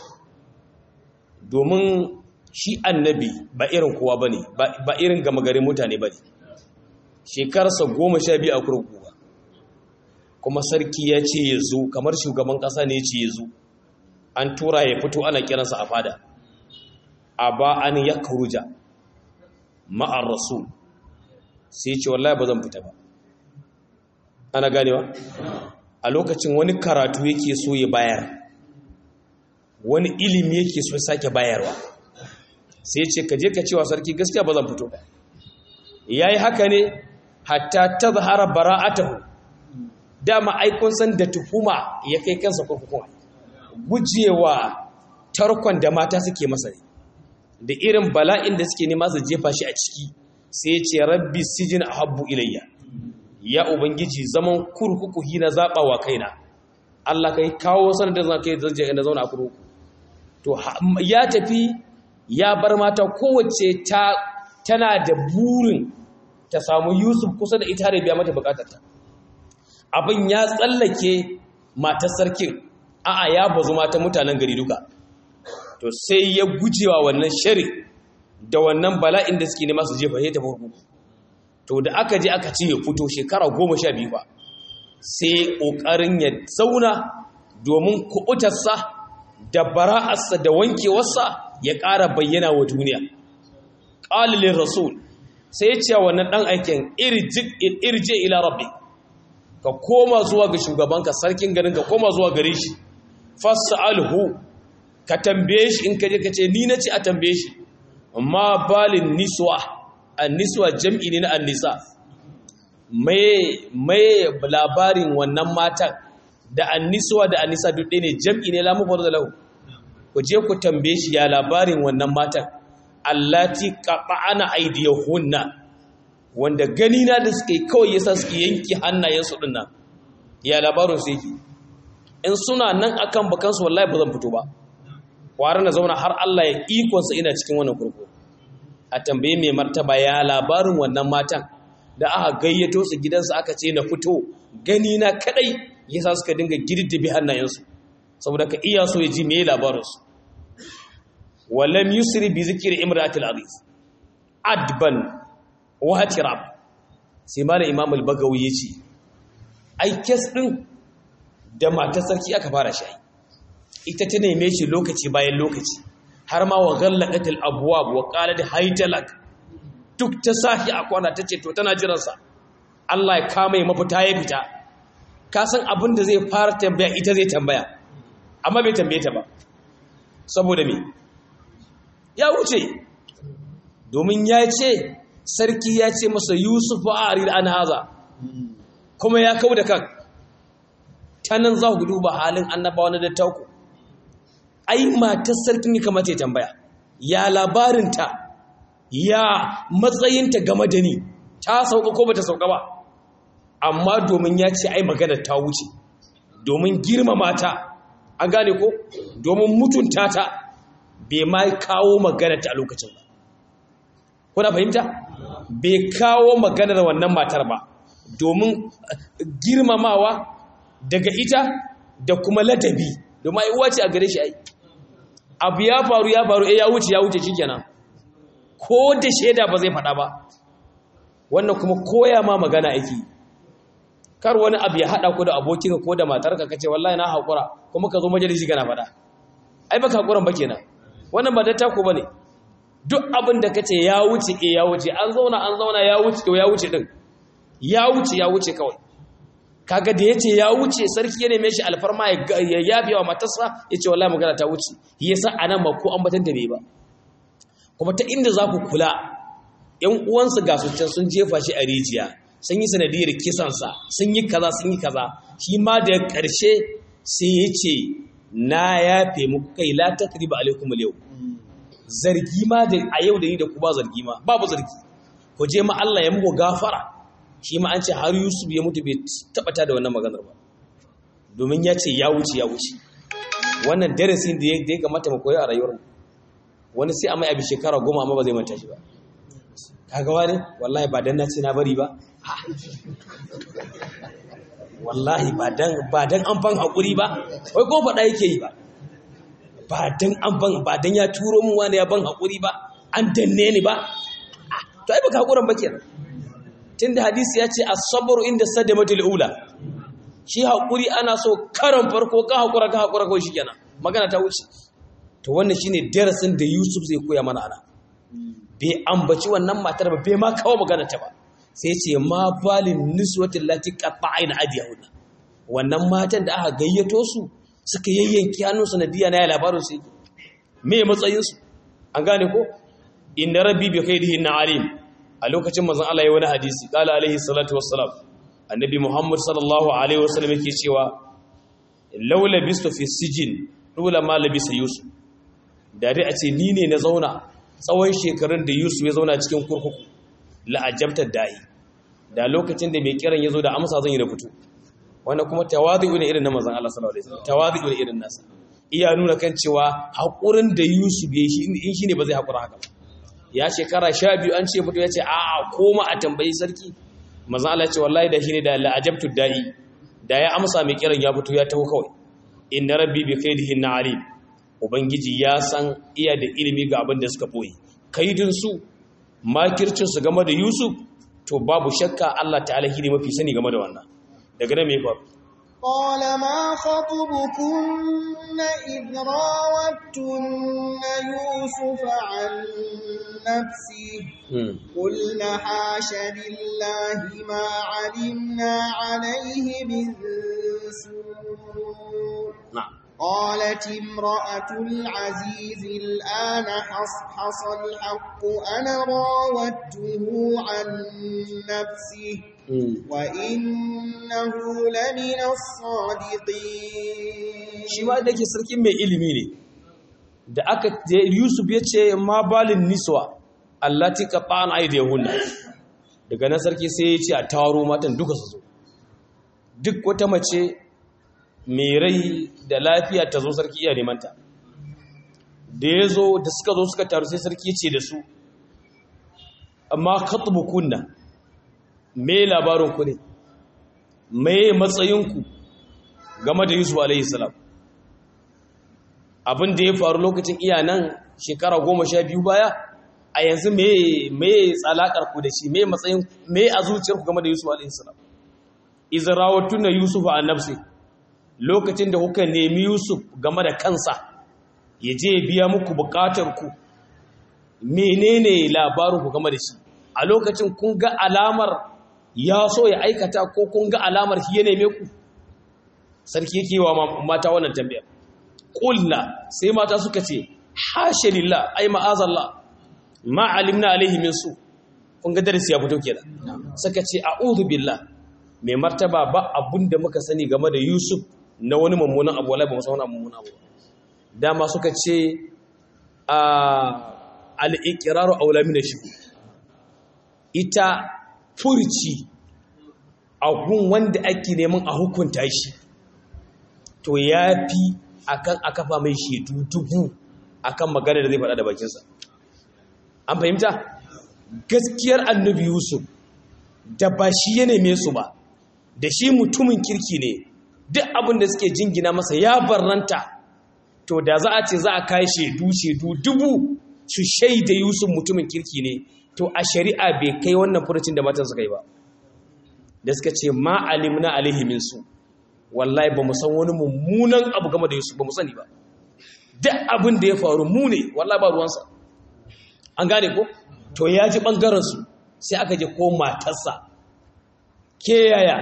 domin shi annabi ba irin kowa ba ne ba irin gama garin mutane ba ne shekarsa goma sha biyu a kurkuku ba kuma sarki ya ce ya zo kamar shugaban ƙasa ne ya ce ya zo an tura ya fito ana kiransa a fada a ba an ya kuruja ma'ar rasul sai ce wallahi ba zan fita ba ana ganewa a lokacin wani karatu yake so ya bayar wani ilimi yake so sake bayarwa sai ce ka je ka cewa sarki gaskiya ba zan fito ba ya yi haka ne hatta ta zahara bara'atahu dama aikun san da tuhuma ya kai kansa kurkukun gujewa tarkon da mata suke masa ne da irin bala'in da suke nema su jefa shi a ciki sai ya ce rabbi sijin ahabbu ilayya ya ubangiji zaman kurkuku hina zaba wa kaina Allah kai kawo sanar da zan kai zan je inda zauna a kurkuku to ya tafi ya bar mata kowace ta tana da burin ta samu Yusuf kusa da ita da biya mata bukatarta abin ya tsallake matar sarkin a'a ya bazu mata mutanen gari duka to sai ya gujewa wannan shari da wannan bala'in da suke nema su jefa ya tafi kurkuku to da aka je aka ce ya fito shekara goma sha biyu ba sai ƙoƙarin ya zauna domin kuɓutarsa da bara'arsa da wankewarsa ya ƙara bayyana wa duniya ƙalilin rasul sai ya ce wannan ɗan aikin irje ila rabbi ka koma zuwa ga shugabanka sarkin garin ka koma zuwa gare shi fas'alhu ka tambaye shi in ka je ka ce ni na ce a tambaye shi amma balin niswa an-niswa jam'i ne na an-nisa mai mai labarin wannan matan da an-niswa da an-nisa duk ɗaya ne jam'i ne lamu farda lahu ku je ku tambaye shi ya labarin wannan matan allati qata'ana aydiyahunna wanda gani na da suke kawai yasa suke yanki hannayensu din nan ya labarin su yake in suna nan akan bakansu wallahi ba zan fito ba kwara na zauna har Allah ya ikonsa ina cikin wannan kurku a tambaye mai martaba ya labarin wannan matan da aka gayyato su gidansu aka ce na fito gani na kadai yasa suka dinga girdibi hannayensu saboda ka iya so ya ji me labarinsu walam yusri bi zikri imratil aziz adban wa hatirab sai malam imam al-bagawi yace ai kes din da matar sarki aka fara shi ita ta neme shi lokaci bayan lokaci har ma wa ghallaqatil abwab wa qalat haytalak duk ta sahi a kwana tace to tana jiran sa Allah ya kama mafita ya fita ka san abin da zai fara tambaya ita zai tambaya amma bai tambaye ta ba saboda me ya wuce domin ya ce sarki ya ce masa yusuf a arir an haza kuma ya kau da kan ta nan za ku duba halin annabawa na dattauku ai matar sarkin ya kamata ya tambaya ya labarinta ya matsayinta game da ni ta sauka ko bata sauka ba amma domin ya ce ai maganar ta wuce domin girmama ta an gane ko domin mutunta ta bai ma kawo maganar ta a lokacin ba kuna fahimta bai kawo maganar wannan matar ba domin girmamawa daga ita da kuma ladabi domin ai uwa ce a gare shi ai abu ya faru ya faru eh ya wuce ya wuce shikenan ko da shaida ba zai faɗa ba wannan kuma koya ma magana aiki kar wani abu ya haɗa ku da abokinka ko da matarka kace wallahi na haƙura kuma ka zo majalisi kana faɗa ai baka haƙuran ba kenan wannan ba datta ku bane duk abin da kace ya wuce eh ya wuce an zauna an zauna ya wuce to ya wuce din ya wuce ya wuce kawai kaga da yace ya wuce sarki ya neme shi alfarma ya yabe wa matarsa yace wallahi magana ta wuce yasa anan ma ko an batan da bai ba kuma ta inda za ku kula ƴan uwansa ga su can sun jefa shi a rijiya sun yi sanadiyar kisansa sun yi kaza sun yi kaza shi ma da ƙarshe sai ya ce na yafe muku kai la takriba alaikum al zargi ma da a yau da ni da ku ba zargi ma babu zargi ku je ma Allah ya muku gafara shi ma an ce har Yusuf ya mutu bai tabbata da wannan maganar ba domin ya ce ya wuce ya wuce wannan darasin da ya kamata mu koyi a rayuwar wani sai a mai abi shekara goma amma ba zai manta shi ba kaga wani wallahi ba dan na ce na bari ba wallahi ba dan ba dan an ban hakuri ba wai ko faɗa yake yi ba ba dan an ban ba dan ya turo min wani ya ban hakuri ba an danne ni ba to ai baka hakuran ba kenan tunda hadisi ya ce as-sabru inda sadamatul ula shi hakuri ana so karan farko ka hakura ka hakura ko shikenan magana ta wuce to wannan shine darasin da Yusuf zai koya mana ana bai ambaci wannan matar ba bai ma kawo magana ta ba sai ce ma balin niswatin lati qatta'ina adiyahunna wannan matan da aka gayyato su suka yayyanki hannun sanadiya na ya labarin su me matsayin su an gane ko inna rabbi bi khairihi na alim a lokacin manzon Allah ya wani hadisi qala alaihi salatu wassalam annabi muhammad sallallahu alaihi wasallam yake cewa laula bistu fi sijin dole ma labisa yusuf da dai a ce ni ne na zauna tsawon shekarun da yusuf ya zauna cikin kurkuku la'ajabtar da'i da lokacin da mai kiran ya zo da amsa zan yi rubutu wanda kuma tawazu ne irin na manzon Allah sallallahu alaihi wasallam tawazu ne irin nasa iya nuna kan cewa haƙurin da Yusuf ya yi in shi ne ba zai haƙura haka ba ya shekara sha biyu an ce fito ya ce a'a koma a tambayi sarki mazan Allah ce wallahi da shi ne da la'ajabtu da'i da ya amsa mai kiran ya fito ya taho kawai inna rabbi bi kaidihin na alim ubangiji ya san iya da ilimi ga abin da suka boye kaidin su makircin su game da Yusuf to babu shakka Allah ta'ala shi ne mafi sani game da wannan daga nan me faru قال ما خطبكن إذ راوتن يوسف عن نفسه قلنا حاش لله ما علمنا عليه من سوء na'am قالت امرأة العزيز الآن حصحص الحق أنا راودته عن نفسه وإنه لمن الصادقين shi ma da ke sarkin mai ilimi ne da aka da Yusuf ya ce ma balin niswa allati qata'an aydihunna daga nan sarki sai ya ce a taro matan duka su zo duk wata mace mai rai da lafiya ta zo sarki iya neman ta da ya zo da suka zo suka taru sai sarki ce da su amma kunna me labarin ku ne me matsayinku game da Yusuf alaihi salam abin da ya faru lokacin iya nan shekara goma sha biyu baya a yanzu me tsalakar ku da shi me matsayin me a zuciyarku game da Yusuf alaihi salam izrawatun na Yusuf a nafsi lokacin da kuka nemi Yusuf game da kansa ya je biya muku bukatar ku menene labarin ku game da shi a lokacin kun ga alamar ya so ya aikata ko kun ga alamar shi ya neme ku sarki yake wa mata wannan tambayar qulna sai mata suka ce hasha lillah ai ma'azallah ma alimna alaihi min su kun ga darasi ya fito kenan suka ce a'udhu billah mai martaba ba abunda muka sani game da Yusuf na wani mummunan abu wallahi ba mu san wani mummunan abu dama suka ce a al-iqraru aula min ash ita furci a gun wanda ake neman a hukunta shi to yafi akan a kafa mai shetu dubu akan magana da zai faɗa da bakinsa an fahimta gaskiyar annabi yusuf da ba shi ya neme su ba da shi mutumin kirki ne duk abin da suke jingina masa ya barranta to da za a ce za a kai shedu shedu dubu su shaida yusuf mutumin kirki ne to a shari'a bai kai wannan furucin da matan suka yi ba da suka ce ma alimna alaihi min su wallahi ba mu san wani mummunan abu game da Yusuf ba mu sani ba duk abin da ya faru mu ne wallahi ba ruwansa an gane ko to ya ji bangaren su sai aka je ko matarsa ke yaya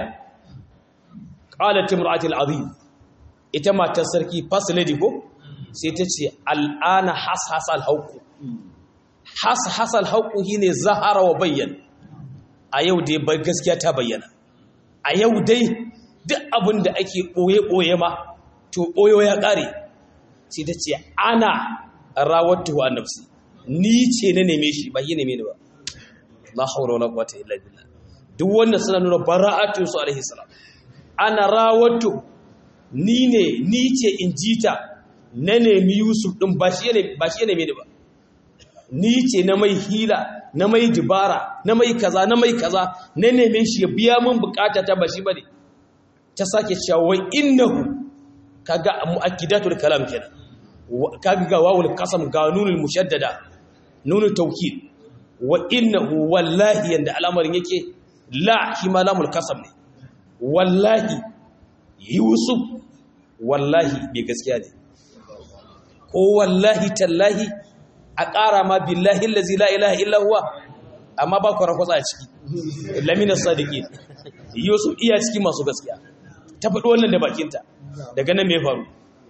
qalat imra'atul azim ita matar sarki first lady ko sai ta ce al'ana hashasal hauku hashasal hauku shine zahara wa bayyan a yau dai bar gaskiya ta bayyana a yau dai duk abin da ake ɓoye-ɓoye ma to ɓoyo ya ƙare sai ta ce ana rawattu a nafsi ni ce na neme shi ba yi neme ni ba la haura wala quwwata illa billah duk wannan suna nuna bara'atu su alaihi salam ana rawattu ni ne ni ce in jita na nemi Yusuf din ba shi ne ba shi ne neme ni ba ni ce na mai hila na mai dibara na mai kaza na mai kaza na neme shi ya biya min bukata ta ba shi bane ta sake cewa wai innahu kaga muakkidatul kalam kenan kaga ga wawul qasam ga nunul mushaddada nunul tawkid wa innahu wallahi yanda al'amarin yake la shi ma lamul qasam ne wallahi yusuf wallahi bai gaskiya ne ko wallahi tallahi a ƙara ma billahi allazi la ilaha illa huwa amma ba ku rakwatsa a ciki lamina sadiki yusuf iya ciki masu gaskiya ta faɗi wannan da bakinta daga nan mai faru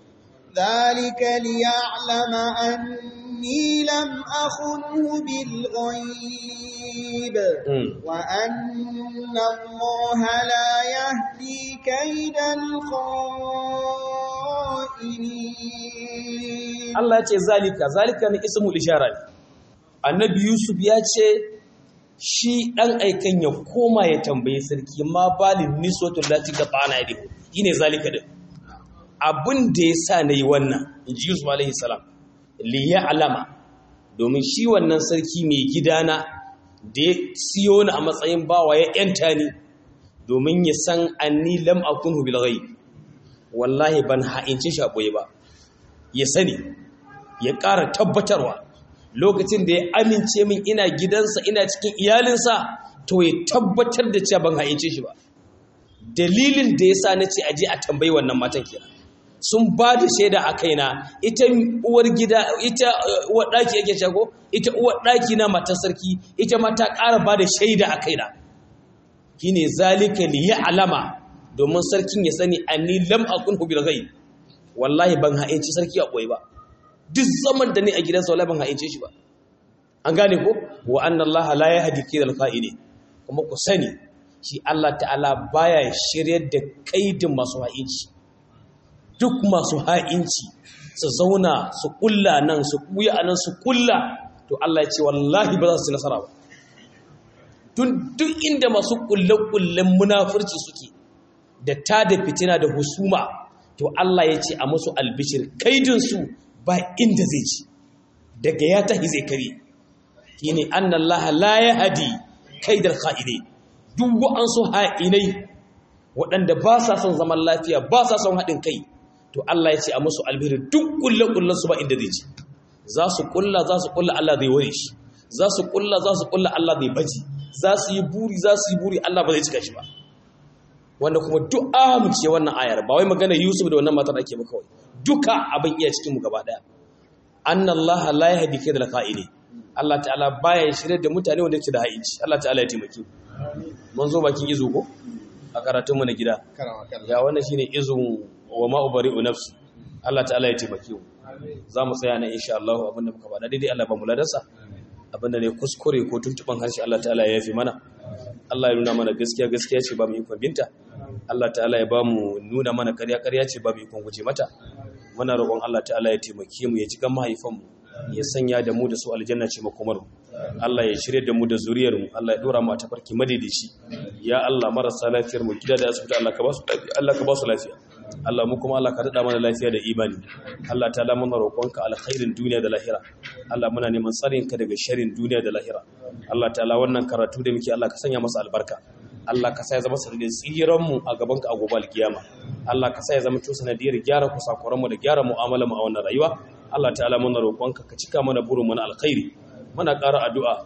ذلك ليعلم أني لم أخنه بالغيب وأن الله لا يهدي كيد الخائنين Allah ya ce zalika zalika ne ismul ishara ne annabi yusuf ya ce shi dan aikan ya koma ya tambaye sarki ma balin niswatul lati ga bana yadi shine zalika din abin da ya sa na yi wannan in ji yusuf alaihi salam liya alama domin shi wannan sarki mai gidana da ya siyo ni a matsayin bawa ya yanta ni domin ya san anni lam akunhu bil ghaib wallahi ban ha'inci shi a ɓoye ba ya sani ya ƙara tabbatarwa lokacin da ya amince min ina gidansa ina cikin iyalinsa to ya tabbatar da cewa ban ha'ince shi ba dalilin da ya sa na ce aje a tambayi wannan matan kenan sun ba da shaida a kaina ita uwar gida ita uwar ɗaki yake shago ita uwar ɗaki na matar sarki ita ma ta ƙara ba da shaida a kaina shine zalika li alama domin sarkin ya sani anni lam akun bil ghaib wallahi ban ha'inci sarki a koyi ba duk zaman da ni a gidansa wallahi ban ha'ince shi ba an gane ko wa anna allaha la yahdi kidal qa'ini kuma ku sani shi Allah ta'ala baya shiryar da kaidin masu ha'inci duk masu ha'inci su zauna su kulla nan su kuya anan su kulla to Allah ya ce wallahi ba za su nasara ba tun duk inda masu kulle-kullen munafurci suke da ta da fitina da husuma to Allah ya ce a musu albishir kaidinsu ba inda zai ci daga ya tahi zai kare shi ne an Allah la ya hadi kaidar ha'ine duk wa'ansu ha'inai waɗanda ba sa son zaman lafiya ba sa son haɗin kai to Allah ya ce a musu albishir duk kulle-kullen su ba inda zai ci za su kulla za su kulla Allah zai ware shi za su kulla za su kulla Allah zai baji za su yi buri za su yi buri Allah ba zai cika shi ba wanda kuma duk amince wannan ayar ba wai magana Yusuf da wannan matar ake ba kawai duka abin iya cikin mu gaba daya annallaha la yahdi kaydal qa'ili Allah ta'ala baya shirye da mutane wanda yake da haici Allah ta'ala ya taimake mu mun zo bakin izo ko a karatun mu na gida ya wannan shine izun wa ma ubari'u nafsi Allah ta'ala ya taimake mu za mu tsaya na insha Allah abinda muka faɗa daidai Allah ba mu ladarsa abinda ne kuskure ko tuntuban harshe Allah ta'ala ya yafi mana Allah ya nuna mana gaskiya gaskiya ce ba mu ikon binta Allah ta'ala ya ba mu nuna mana ƙarya ƙarya ce ba mu ikon guje mata muna roƙon Allah ta'ala ya taimake mu ya ji kan mahaifanmu ya sanya da mu da su aljanna ce makomar mu Allah ya shirye da mu da zuriyar mu Allah ya dora mu a tafarki madaidaici ya Allah marasa lafiyar mu gida da asibiti Allah ka ba su lafiya Allah ka ba su lafiya Allah mu kuma Allah ka daɗa mana lafiya da imani Allah ta muna roƙonka alkhairin duniya da lahira Allah muna neman tsarinka daga sharin duniya da lahira Allah ta'ala wannan karatu da muke Allah ka sanya masa albarka Allah ka sa ya zama sanadiyar tsiran mu a gaban ka a gobe alkiyama Allah ka sa ya zama sanadiyar gyara kusakuran mu da gyara mu'amalar mu a wannan rayuwa Allah ta'ala muna roƙonka ka cika mana burin mu na alkhairi muna ƙara addu'a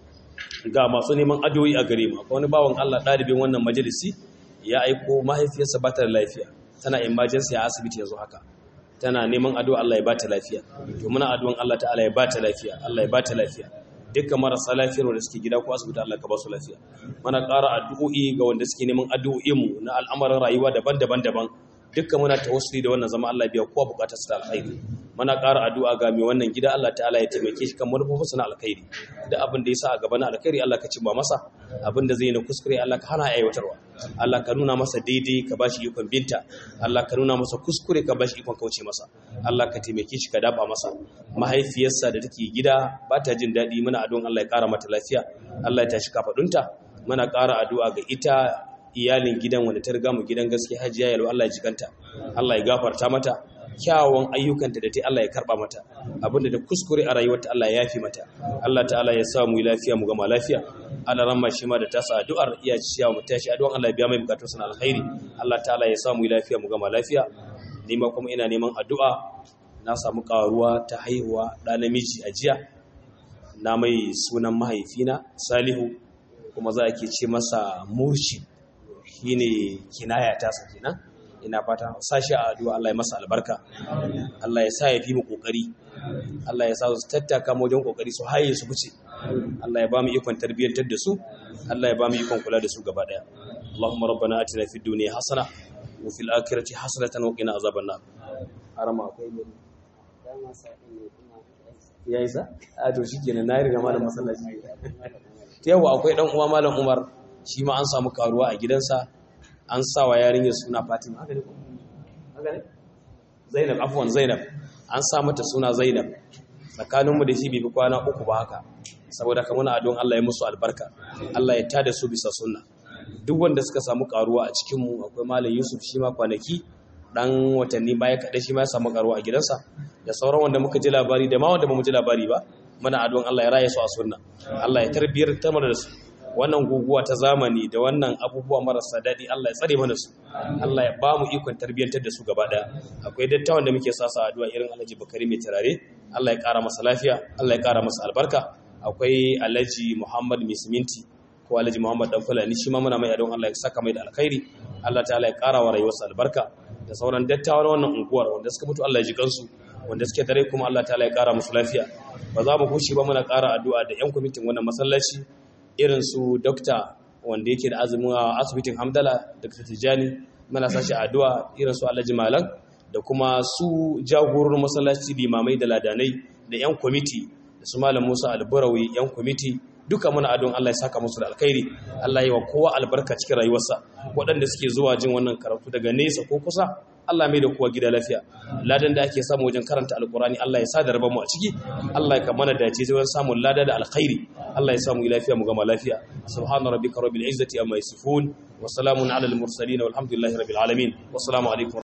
ga masu neman addu'o'i a gare mu akwai wani bawan Allah ɗalibin wannan majalisi ya aiko mahaifiyarsa ba ta da lafiya tana emergency a asibiti yanzu haka tana neman addu'a Allah ya bata lafiya to muna addu'an Allah ta'ala ya bata lafiya Allah ya bata lafiya dukkan marasa lafiyar wanda suke gida ko asibiti Allah ka ba su lafiya muna ƙara addu'o'i ga wanda suke neman addu'o'in mu na al'amuran rayuwa daban-daban daban dukkan muna tawassuli da wannan zama Allah biya kowa bukatar su ta alkhairi muna ƙara addu'a ga mai wannan gida Allah ta'ala ya taimake shi kan manufofinsa na alkhairi da abin da ya sa a gaba na alkhairi Allah ka cimma masa abin da zai na kuskure Allah ka hana aiwatarwa Allah ka nuna masa daidai ka bashi ikon binta Allah ka nuna masa kuskure ka bashi ikon kauce masa Allah ka taimake shi ka dafa masa mahaifiyarsa da take gida ba ta jin daɗi muna addu'an Allah ya ƙara mata lafiya Allah ya tashi kafadunta muna ƙara addu'a ga ita iyalin gidan wanda ta riga mu gidan gaske hajiya yalo Allah ya jikanta Allah ya gafarta mata kyawun ayyukanta da ta Allah ya karba mata abinda da kuskure a rayuwarta Allah ya yafi mata Allah ta'ala ya sa mu lafiya mu gama lafiya Allah ramma shi ma da ta sa addu'ar iya ciya mu tashi addu'an Allah ya biya mai bukatun sana alkhairi Allah ta'ala ya sa mu lafiya mu gama lafiya ni ma kuma ina neman addu'a na samu karuwa ta haihuwa da namiji a jiya na mai sunan mahaifina Salihu kuma za a ke ce masa murshid shine kinaya ta sa kenan ina fata sashi a addu'a Allah ya masa albarka Allah ya sa ya fi mu kokari Allah ya sa su tattaka mu wajen kokari su haye su fice Allah ya ba mu ikon tarbiyyantar da su Allah ya ba mu ikon kula da su gaba daya Allahumma rabbana atina fid dunya hasana wa fil akhirati hasanatan wa qina azaban nar arama akwai ne ya isa a to shikenan na riga malam masallaci yawa akwai dan uwa malam Umar shi ma an samu karuwa a gidansa an sa wa yarinyar suna Fatima haka ne haka ne Zainab afwan Zainab an sa mata suna Zainab tsakaninmu da shi bai fi kwana uku ba haka saboda kamar adon Allah ya musu albarka Allah ya tada su bisa sunna duk wanda suka samu karuwa a cikin mu akwai malam Yusuf shi ma kwanaki dan watanni baya kaɗai shi ma ya samu karuwa a gidansa da sauran wanda muka ji labari da ma wanda ba mu ji labari ba muna addu'an Allah ya raye su a sunna Allah ya tarbiyar ta mana da su wannan guguwa ta zamani da wannan abubuwa marasa daɗi Allah ya tsare mana su Allah ya ba mu ikon tarbiyyantar da su gaba ɗaya akwai dattawan da muke sasa addu'a irin Alhaji Bakari mai turare Allah ya ƙara masa lafiya Allah ya ƙara masa albarka akwai Alhaji Muhammad Misminti ko Alhaji Muhammad Dan Fulani shi ma muna mai addu'an Allah ya saka mai da alkhairi Allah ta'ala ya ƙara wa rayuwarsa albarka da sauran dattawan wannan unguwar wanda suka mutu Allah ya ji kansu wanda suke dare kuma Allah ta'ala ya ƙara musu lafiya ba za mu kushi ba muna ƙara addu'a da 'yan kwamitin wannan masallaci irin su dokta wanda yake da azumin a asibitin hamdala dr tijjani mana sashi addu'a irin su alhaji malam da kuma su jagororin masallaci limamai da ladanai da 'yan kwamiti da su malam musa alburawi 'yan kwamiti duka muna adon Allah ya saka musu da alkhairi Allah ya wa kowa albarka cikin rayuwarsa waɗanda suke zuwa jin wannan karatu daga nesa ko kusa Allah mai da kowa gida lafiya ladan da ake samu wajen karanta alkurani Allah ya sa da mu a ciki Allah ya kamana dace wajen samun lada da alkhairi Allah ya samu lafiya mu gama lafiya subhana rabbika rabbil izzati amma yasifun wa salamun ala al mursalin walhamdulillahi rabbil alamin wassalamu alaikum